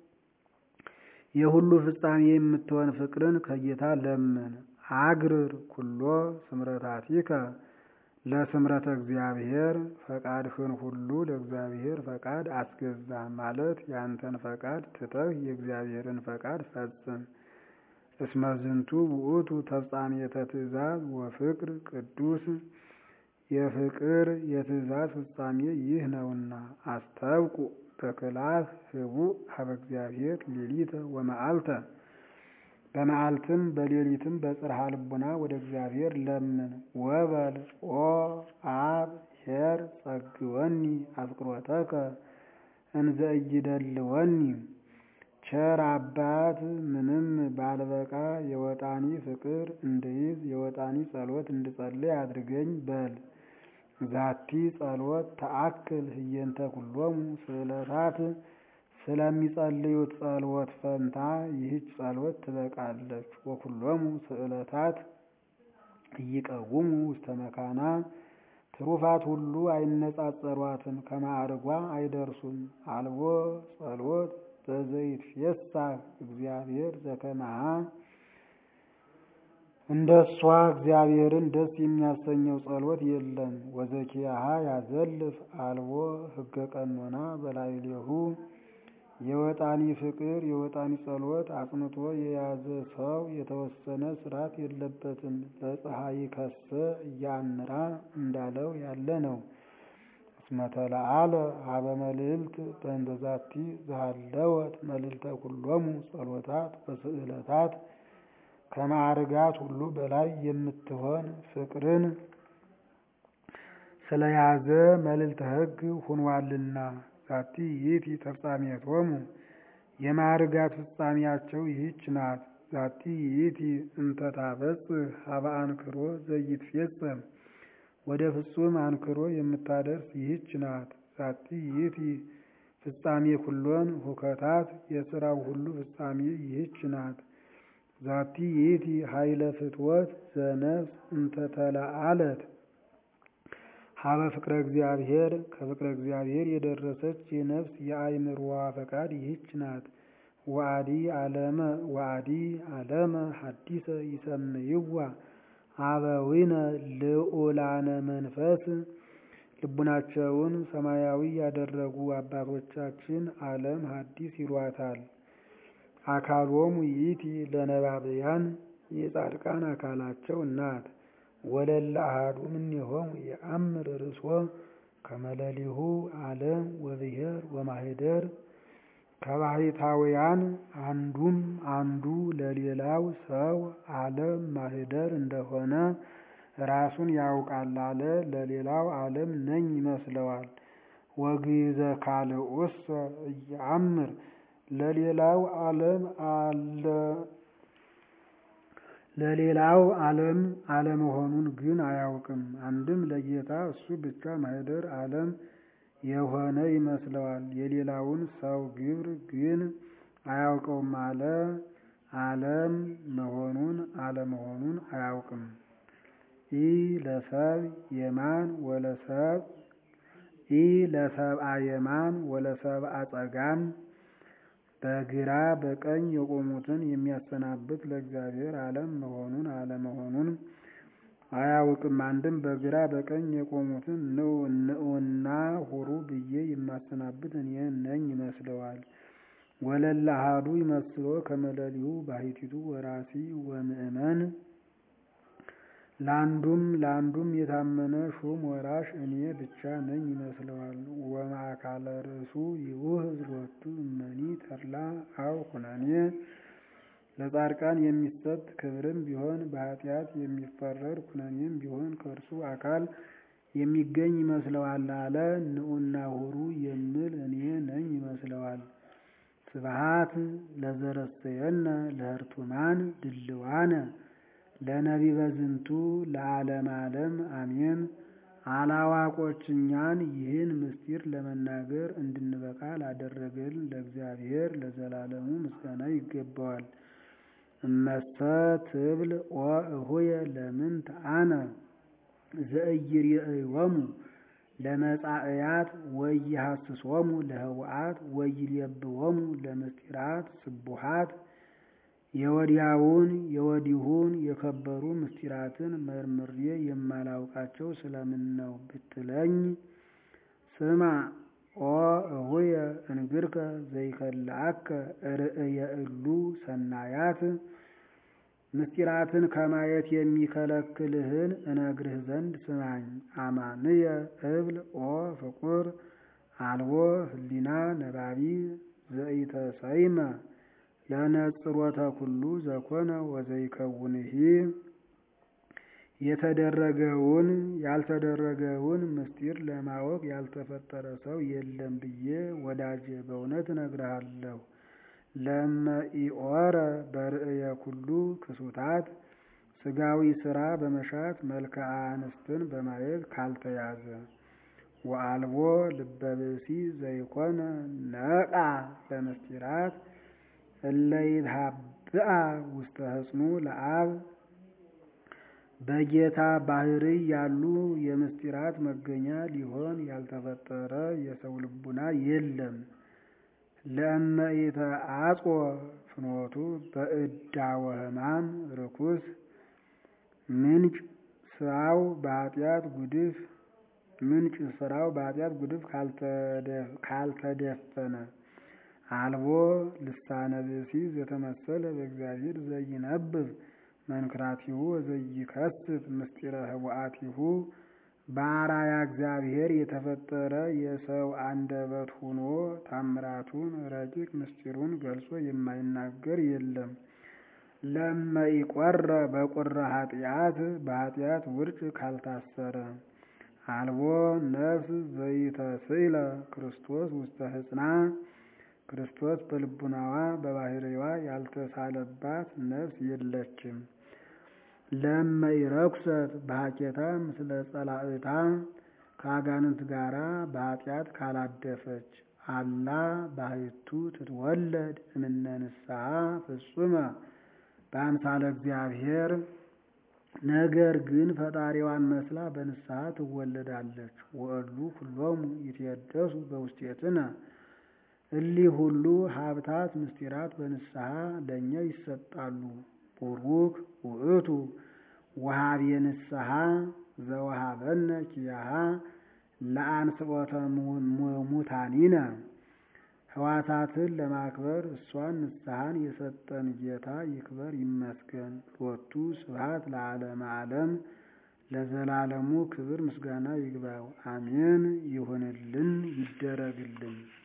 የሁሉ ፍጻሜ የምትሆን ፍቅርን ከጌታ ለምን። አግርር ኩሎ ስምረታቲከ ለስምረተ እግዚአብሔር ፈቃድህን ሁሉ ለእግዚአብሔር ፈቃድ አስገዛ ማለት ያንተን ፈቃድ ትተህ የእግዚአብሔርን ፈቃድ ፈጽም። እስመ ዝንቱ ውእቱ ተፍጻሜተ ትእዛዝ ወፍቅር ቅዱስ የፍቅር የትእዛዝ ፍጻሜ ይህ ነውና። አስተብቁ በክላስ ህቡእ ሀበ እግዚአብሔር ሌሊተ ወመዓልተ በመዓልትም በሌሊትም በጽርሐ ልቡና ወደ እግዚአብሔር ለምን። ወበል ኦ አብ ኄር ጸግወኒ አፍቅሮተከ እንዘ ኢይደልወኒ ቸር አባት ምንም ባልበቃ የወጣኒ ፍቅር እንድይዝ የወጣኒ ጸሎት እንድጸልይ አድርገኝ በል። ዛቲ ጸሎት ተአክል ህየንተ ኩሎሙ ስዕለታት ስለሚጸልዩት ጸሎት ፈንታ ይህች ጸሎት ትበቃለች። ወኩሎሙ ስዕለታት እይቀውሙ ውስተ መካና ትሩፋት ሁሉ አይነጻጸሯትም፣ ከማዕርጓ አይደርሱም። አልቦ ጸሎት በዘይትፌሳህ እግዚአብሔር ዘከመሃ እንደ እሷ እግዚአብሔርን ደስ የሚያሰኘው ጸሎት የለም። ወዘኪያሃ ያዘልፍ አልቦ ህገ ቀኖና በላዕሌሁ የወጣኒ ፍቅር የወጣኒ ጸሎት አጽንቶ የያዘ ሰው የተወሰነ ስርዓት የለበትም። ለፀሐይ ከሰ እያንራ እንዳለው ያለ ነው። እስመተለአለ ሀበ መልዕልት በእንተ ዛቲ ዘሃለወት መልዕልተ ኩሎሙ ጸሎታት ወስዕለታት ከማዕርጋት ሁሉ በላይ የምትሆን ፍቅርን ስለያዘ መልዕልተ ሕግ ሁኗልና። ዛቲ ይእቲ ተፍጻሜቶሙ የማዕርጋት ፍጻሜያቸው ይህች ናት። ዛቲ ይእቲ እንተ ታበጽሕ ሀበ አንክሮ ዘይትፌጸም ወደ ፍጹም አንክሮ የምታደርስ ይህች ናት። ዛቲ ይእቲ ፍጻሜ ኩሎን ሁከታት የሥራው ሁሉ ፍጻሜ ይህች ናት። ዛቲ ይእቲ ኃይለ ፍትወት ዘነፍስ እንተ ተለአለት ሀበ ፍቅረ እግዚአብሔር ከፍቅረ እግዚአብሔር የደረሰች የነፍስ የአእምሮዋ ፈቃድ ይህች ናት። ወአዲ አለመ ወአዲ አለመ ሐዲሰ ይሰምይዋ አበዊነ ልዑላነ መንፈስ ልቡናቸውን ሰማያዊ ያደረጉ አባቶቻችን ዓለም ሐዲስ ይሏታል። አካሎሙ ይእቲ ለነባብያን የጻድቃን አካላቸው ናት። ወለለ አሐዱ እምኔሆሙ የአምር ርእሶ ከመለሊሁ ዓለም ወብሔር ወማህደር ከባሕታውያን አንዱም አንዱ ለሌላው ሰው ዓለም ማህደር እንደሆነ ራሱን ያውቃል አለ። ለሌላው ዓለም ነኝ ይመስለዋል። ወግእዘ ካልኡሰ እየአምር ለሌላው ዓለም አለ ለሌላው ዓለም አለመሆኑን ግን አያውቅም። አንድም ለጌታ እሱ ብቻ ማህደር ዓለም የሆነ ይመስለዋል። የሌላውን ሰው ግብር ግን አያውቀውም አለ። ዓለም መሆኑን አለመሆኑን አያውቅም። ኢ ለሰብ የማን ወለሰብ ኢ ለሰብአ የማን ወለሰብአ ጸጋም በግራ በቀኝ የቆሙትን የሚያሰናብት ለእግዚአብሔር ዓለም መሆኑን አለመሆኑን አያውቅም። አንድም በግራ በቀኝ የቆሙትን ንዑና ሁሩ ብዬ የማሰናብት እኔ ነኝ ይመስለዋል። ወለለ አሐዱ ይመስሎ ከመለሊሁ ባሕቲቱ ወራሲ ወምእመን ለአንዱም ለአንዱም የታመነ ሹም ወራሽ እኔ ብቻ ነኝ ይመስለዋል። ወማእካለ ርእሱ ይውህዝ ሎቱ እመኒ ተድላ አው ኩነኔ ለጻድቃን የሚሰጥ ክብርም ቢሆን በኃጢአት የሚፈረድ ኩነኔም ቢሆን ከእርሱ አካል የሚገኝ ይመስለዋል አለ። ንዑና ሁሩ የምል እኔ ነኝ ይመስለዋል። ስብሐት ለዘረሰየነ ለህርቱማን ድልዋነ ለነቢበ ዝንቱ ለዓለም ዓለም አሜን። አላዋቆች እኛን ይህን ምስጢር ለመናገር እንድንበቃ ላደረገን ለእግዚአብሔር ለዘላለሙ ምስጋና ይገባዋል። እመሰ ትብል ኦ እሁየ ለምንት አነ ዘኢይሬእዮሙ ለመጻእያት ወኢይሐስሶሙ ለህውአት ወኢይሌብዎሙ ለምስጢራት ስቡሃት የወዲያውን የወዲሁን የከበሩ ምስጢራትን መርምሬ የማላውቃቸው ስለምን ነው ብትለኝ፣ ስማ ኦ እሁየ እንግርከ ዘይከልአከ ርእየ እሉ ሰናያት ምስጢራትን ከማየት የሚከለክልህን እነግርህ ዘንድ ስማኝ። አማንየ እብል ኦ ፍቁር አልቦ ህሊና ነባቢ ዘኢተሰይመ ለነጽሮተ ኩሉ ዘኮነ ወዘይከውንሂ የተደረገውን ያልተደረገውን ምስጢር ለማወቅ ያልተፈጠረ ሰው የለም ብዬ ወዳጄ በእውነት እነግርሃለሁ። ለመኢኦረ በርእየ ኩሉ ክሱታት ስጋዊ ስራ በመሻት መልክዓ አንስትን በማየት ካልተያዘ ወአልቦ ልበብሲ ዘይኮነ ነቃ ለምስጢራት እለይትሃብአ ውስተ ህጽኑ ለአብ በጌታ ባህርይ ያሉ የምስጢራት መገኛ ሊሆን ያልተፈጠረ የሰው ልቡና የለም። ለእመኢተ አጽወ ፍኖቱ በእዳወ ሕማም ርኩስ ምንጭ ስራው በኃጢአት ጉድፍ ምንጭ ስራው በኃጢአት ጉድፍ ካልተደፈነ አልቦ ልሳነ ብእሲ ዘተመሰለ በእግዚአብሔር ዘይነብብ መንክራቲሁ ወዘይከስት ምስጢረ ህቡአቲሁ በአራያ እግዚአብሔር የተፈጠረ የሰው አንደበት ሆኖ ታምራቱን ረቂቅ ምስጢሩን ገልጾ የማይናገር የለም። ለመኢቆረ በቁረ ኃጢአት በኃጢአት ውርጭ ካልታሰረ አልቦ ነፍስ ዘይተስእለ ክርስቶስ ውስተ ህጽና ክርስቶስ በልቡናዋ በባህሪዋ ያልተሳለባት ነፍስ የለችም። ለመ ይረኩሰት በሀኬታ ምስለ ጸላእታ ከአጋንንት ጋራ በኃጢአት ካላደፈች አላ ባህቱ ትትወለድ እምነ ንስሐ ፍጹመ በአምሳለ እግዚአብሔር ነገር ግን ፈጣሪዋን መስላ በንስሐ ትወለዳለች። ወእሉ ኩሎሙ ይትየደሱ በውስቴትነ እሊህ ሁሉ ሀብታት ምስጢራት በንስሐ ለእኛ ይሰጣሉ። ቡሩክ ውእቱ ወሃቤ ንስሐ ዘወሃበነ ኪያሃ ለአንስኦተ ሙታኒነ ሕዋሳትን ለማክበር እሷን ንስሐን የሰጠን ጌታ ይክበር ይመስገን። ሎቱ ስብሐት ለዓለመ ዓለም ለዘላለሙ ክብር ምስጋና ይግባው። አሜን። ይሁንልን ይደረግልን።